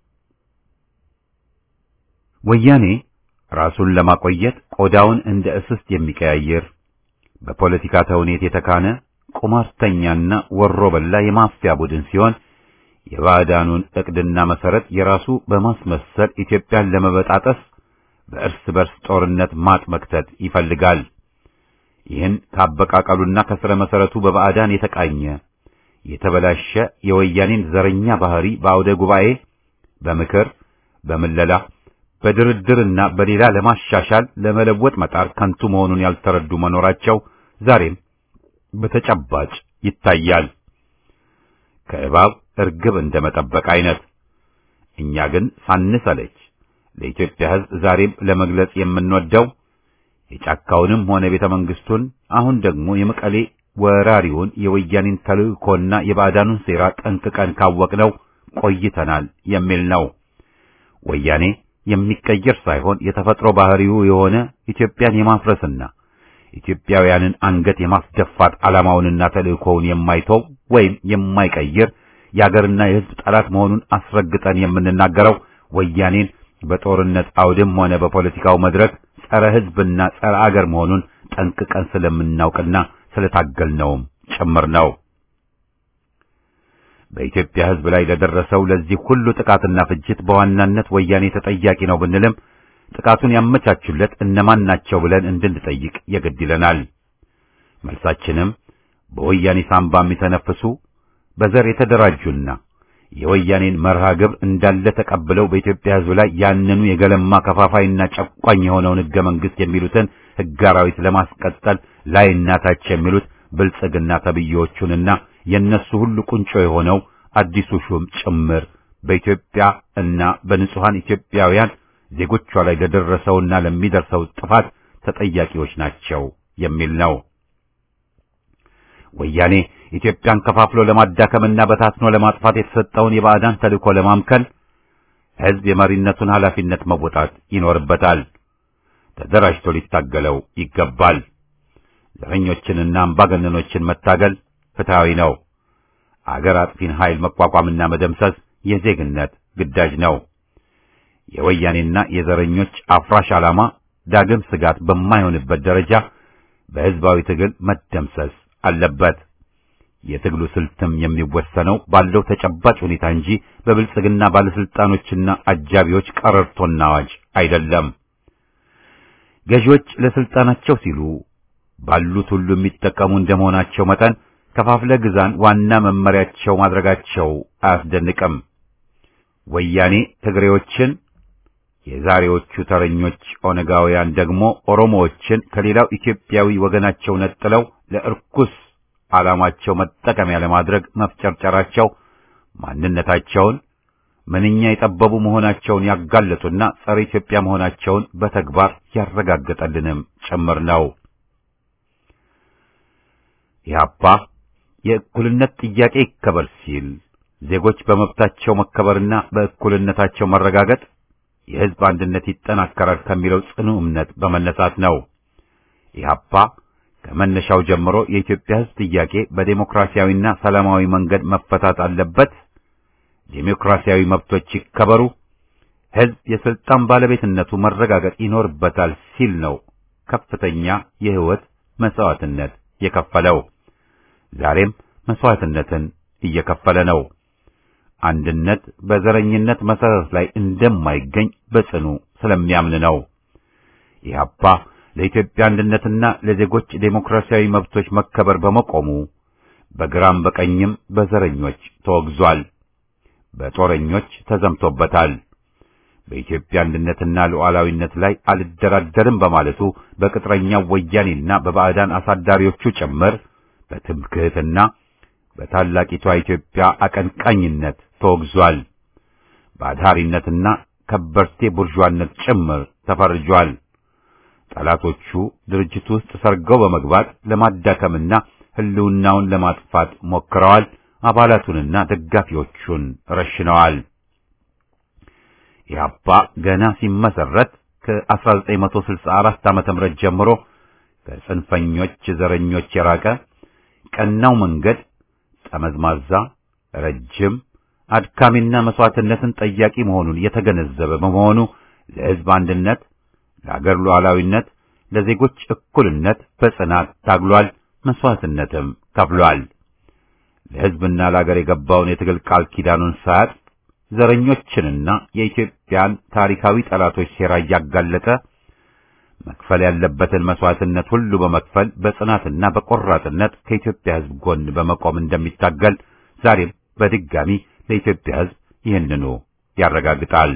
ወያኔ ራሱን ለማቆየት ቆዳውን እንደ እስስት የሚቀያየር በፖለቲካ ተውኔት የተካነ ቁማርተኛና ወሮ በላ የማፊያ ቡድን ሲሆን የባዕዳኑን ዕቅድና መሰረት የራሱ በማስመሰል ኢትዮጵያን ለመበጣጠስ በእርስ በርስ ጦርነት ማጥ መክተት ይፈልጋል። ይህን ካበቃቀሉና ከስረ መሰረቱ በባዕዳን የተቃኘ የተበላሸ የወያኔን ዘረኛ ባህሪ በአውደ ጉባኤ፣ በምክር፣ በምለላ፣ በድርድርና በሌላ ለማሻሻል ለመለወጥ መጣር ከንቱ መሆኑን ያልተረዱ መኖራቸው ዛሬም በተጨባጭ ይታያል። ከእባብ እርግብ እንደመጠበቅ አይነት። እኛ ግን ሳንሰለች ለኢትዮጵያ ሕዝብ ዛሬም ለመግለጽ የምንወደው የጫካውንም ሆነ ቤተ መንግስቱን አሁን ደግሞ የመቀሌ ወራሪውን የወያኔን ተልእኮና የባዕዳኑን ሴራ ጠንቅቀን ካወቅነው ቆይተናል የሚል ነው። ወያኔ የሚቀየር ሳይሆን የተፈጥሮ ባህሪው የሆነ ኢትዮጵያን የማፍረስና ኢትዮጵያውያንን አንገት የማስደፋት ዓላማውንና ተልእኮውን የማይተው ወይም የማይቀይር የአገርና የሕዝብ ጠላት መሆኑን አስረግጠን የምንናገረው ወያኔን በጦርነት አውድም ሆነ በፖለቲካው መድረክ ጸረ ሕዝብና ጸረ አገር መሆኑን ጠንቅቀን ስለምናውቅና ስለታገልነውም ጭምር ነው። በኢትዮጵያ ሕዝብ ላይ ለደረሰው ለዚህ ሁሉ ጥቃትና ፍጅት በዋናነት ወያኔ ተጠያቂ ነው ብንልም ጥቃቱን ያመቻቹለት እነማን ናቸው ብለን እንድንጠይቅ የግድ ይለናል። መልሳችንም በወያኔ ሳምባ የሚተነፍሱ በዘር የተደራጁና የወያኔን መርሃ ግብር እንዳለ ተቀብለው በኢትዮጵያ ሕዝብ ላይ ያንኑ የገለማ ከፋፋይና ጨቋኝ የሆነውን ሕገ መንግሥት የሚሉትን ሕገ አራዊት ለማስቀጠል ላይና ታች የሚሉት ብልጽግና ተብዬዎቹንና የእነሱ ሁሉ ቁንጮ የሆነው አዲሱ ሹም ጭምር በኢትዮጵያ እና በንጹሐን ኢትዮጵያውያን ዜጎቿ ላይ ለደረሰውና ለሚደርሰው ጥፋት ተጠያቂዎች ናቸው የሚል ነው። ወያኔ ኢትዮጵያን ከፋፍሎ ለማዳከምና በታትኖ ለማጥፋት የተሰጠውን የባዕዳን ተልእኮ ለማምከል ሕዝብ የመሪነቱን ኃላፊነት መወጣት ይኖርበታል። ተደራጅቶ ሊታገለው ይገባል። ዘረኞችንና አምባገነኖችን መታገል ፍትሐዊ ነው። አገር አጥፊን ኃይል መቋቋምና መደምሰስ የዜግነት ግዳጅ ነው። የወያኔና የዘረኞች አፍራሽ ዓላማ ዳግም ስጋት በማይሆንበት ደረጃ በሕዝባዊ ትግል መደምሰስ አለበት። የትግሉ ስልትም የሚወሰነው ባለው ተጨባጭ ሁኔታ እንጂ በብልጽግና ባለስልጣኖችና አጃቢዎች ቀረርቶና አዋጅ አይደለም። ገዢዎች ለስልጣናቸው ሲሉ ባሉት ሁሉ የሚጠቀሙ እንደመሆናቸው መጠን ከፋፍለ ግዛን ዋና መመሪያቸው ማድረጋቸው አያስደንቅም። ወያኔ ትግሬዎችን፣ የዛሬዎቹ ተረኞች ኦነጋውያን ደግሞ ኦሮሞዎችን ከሌላው ኢትዮጵያዊ ወገናቸው ነጥለው ለእርኩስ ዓላማቸው መጠቀሚያ ለማድረግ መፍጨርጨራቸው ማንነታቸውን ምንኛ የጠበቡ መሆናቸውን ያጋለጡና ጸረ ኢትዮጵያ መሆናቸውን በተግባር ያረጋገጠልንም ጭምር ነው። ኢህአፓ የእኩልነት ጥያቄ ይከበር ሲል ዜጎች በመብታቸው መከበርና በእኩልነታቸው መረጋገጥ የሕዝብ አንድነት ይጠናከራል ከሚለው ጽኑ እምነት በመነሳት ነው። ኢህአፓ ከመነሻው ጀምሮ የኢትዮጵያ ሕዝብ ጥያቄ በዴሞክራሲያዊና ሰላማዊ መንገድ መፈታት አለበት፣ ዴሞክራሲያዊ መብቶች ይከበሩ፣ ሕዝብ የስልጣን ባለቤትነቱ መረጋገጥ ይኖርበታል ሲል ነው ከፍተኛ የሕይወት መስዋዕትነት የከፈለው። ዛሬም መስዋዕትነትን እየከፈለ ነው። አንድነት በዘረኝነት መሰረት ላይ እንደማይገኝ በጽኑ ስለሚያምን ነው። ኢህአፓ ለኢትዮጵያ አንድነትና ለዜጎች ዴሞክራሲያዊ መብቶች መከበር በመቆሙ በግራም በቀኝም በዘረኞች ተወግዟል፣ በጦረኞች ተዘምቶበታል። በኢትዮጵያ አንድነትና ሉዓላዊነት ላይ አልደራደርም በማለቱ በቅጥረኛው ወያኔና በባዕዳን አሳዳሪዎቹ ጭምር በትምክህትና በታላቂቷ ኢትዮጵያ አቀንቃኝነት ተወግዟል። በአድሃሪነትና ከበርቴ ቡርዣነት ጭምር ተፈርጇል። ጠላቶቹ ድርጅቱ ውስጥ ሰርገው በመግባት ለማዳከምና ሕልውናውን ለማጥፋት ሞክረዋል። አባላቱንና ደጋፊዎቹን ረሽነዋል። ኢህአፓ ገና ሲመሰረት ከ1964 ዓመተ ምህረት ጀምሮ ከጽንፈኞች ዘረኞች የራቀ ቀናው መንገድ ጠመዝማዛ፣ ረጅም፣ አድካሚና መስዋዕትነትን ጠያቂ መሆኑን የተገነዘበ በመሆኑ ለሕዝብ አንድነት፣ ለአገር ሉዓላዊነት፣ ለዜጎች እኩልነት በጽናት ታግሏል። መስዋዕትነትም ከፍሏል። ለሕዝብና ለአገር የገባውን የትግል ቃል ኪዳኑን ሳያጥ ዘረኞችንና የኢትዮጵያን ታሪካዊ ጠላቶች ሴራ እያጋለጠ መክፈል ያለበትን መስዋዕትነት ሁሉ በመክፈል በጽናትና በቆራጥነት ከኢትዮጵያ ሕዝብ ጎን በመቆም እንደሚታገል ዛሬም በድጋሚ ለኢትዮጵያ ሕዝብ ይህንኑ ያረጋግጣል።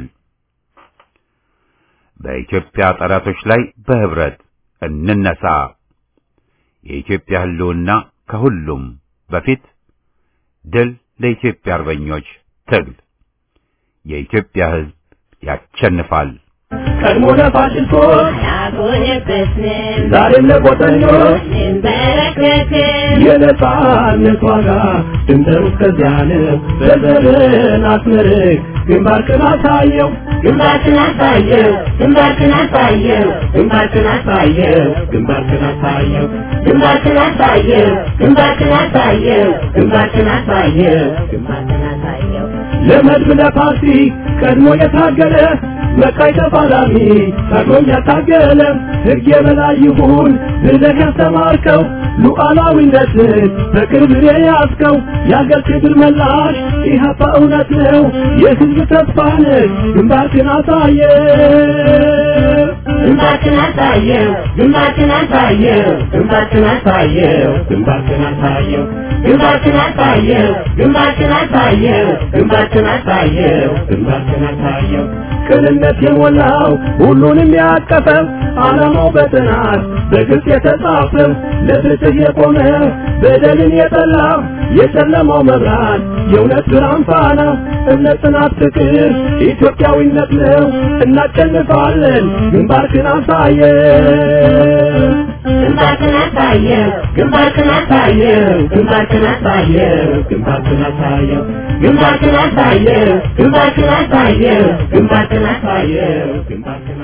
በኢትዮጵያ ጠላቶች ላይ በህብረት እንነሳ። የኢትዮጵያ ሕልውና ከሁሉም በፊት ድል ለኢትዮጵያ አርበኞች ትግል የኢትዮጵያ ሕዝብ ያሸንፋል። ቀድሞ ለፋሽስቶች አልሆነበትንም ዛሬም ለቆጠኞች እንበረከክም የነጻነት ዋጋ ድንበሩ እስከዚያ ነው። በዘርን አስመርቅ ግንባርክን አሳየው ግንባርክን አሳየው ግንባርክን አሳየው ግንባርክን አሳየው ግንባርክን አሳየው ግንባርክን አሳየው ግንባርክን አሳየው ግንባርክን አሳየው ግንባርክን አሳየው ለመድብ ለፓርቲ ቀድሞ የታገለ መቃይ ተፋላሚ ታግሎኝ ያታገለ ሕግ የበላይ ይሁን ብለህ ያስተማርከው ሉዓላዊነትን በቅርብ የያዝከው የአገር ክብር መላሽ ኢህአፓ እውነት ነው የሕዝብ ተስፋ ነህ ግንባርክን አሳየ ግንባርክን አሳየው ግንባርክን አሳየው ግንባርክን አሳየው ግንባርክን አሳየው ግንባርክን አሳየው ግንባርክን አሳየው ግንባርክን አሳየው ግንባርክን አሳየው ቅንነት የሞላው ሁሉንም ያቀፈው ዓላማው በጥናት በግልጽ የተጻፈው ለፍትህ የቆመ በደልን የጠላ የጨለማው መብራት የእውነት ብርሃን ፋና እምነት፣ ጽናት፣ ፍቅር ኢትዮጵያዊነት ነው። እናሸንፋለን። ግንባርክን አሳየው ግንባርክን አሳየው ግንባርክን አሳየው ግንባርክን አሳየው ግንባርክን አሳየው ግንባርክን አሳየው ግንባርክን አሳየው ግንባርክን አሳየው ግንባርክን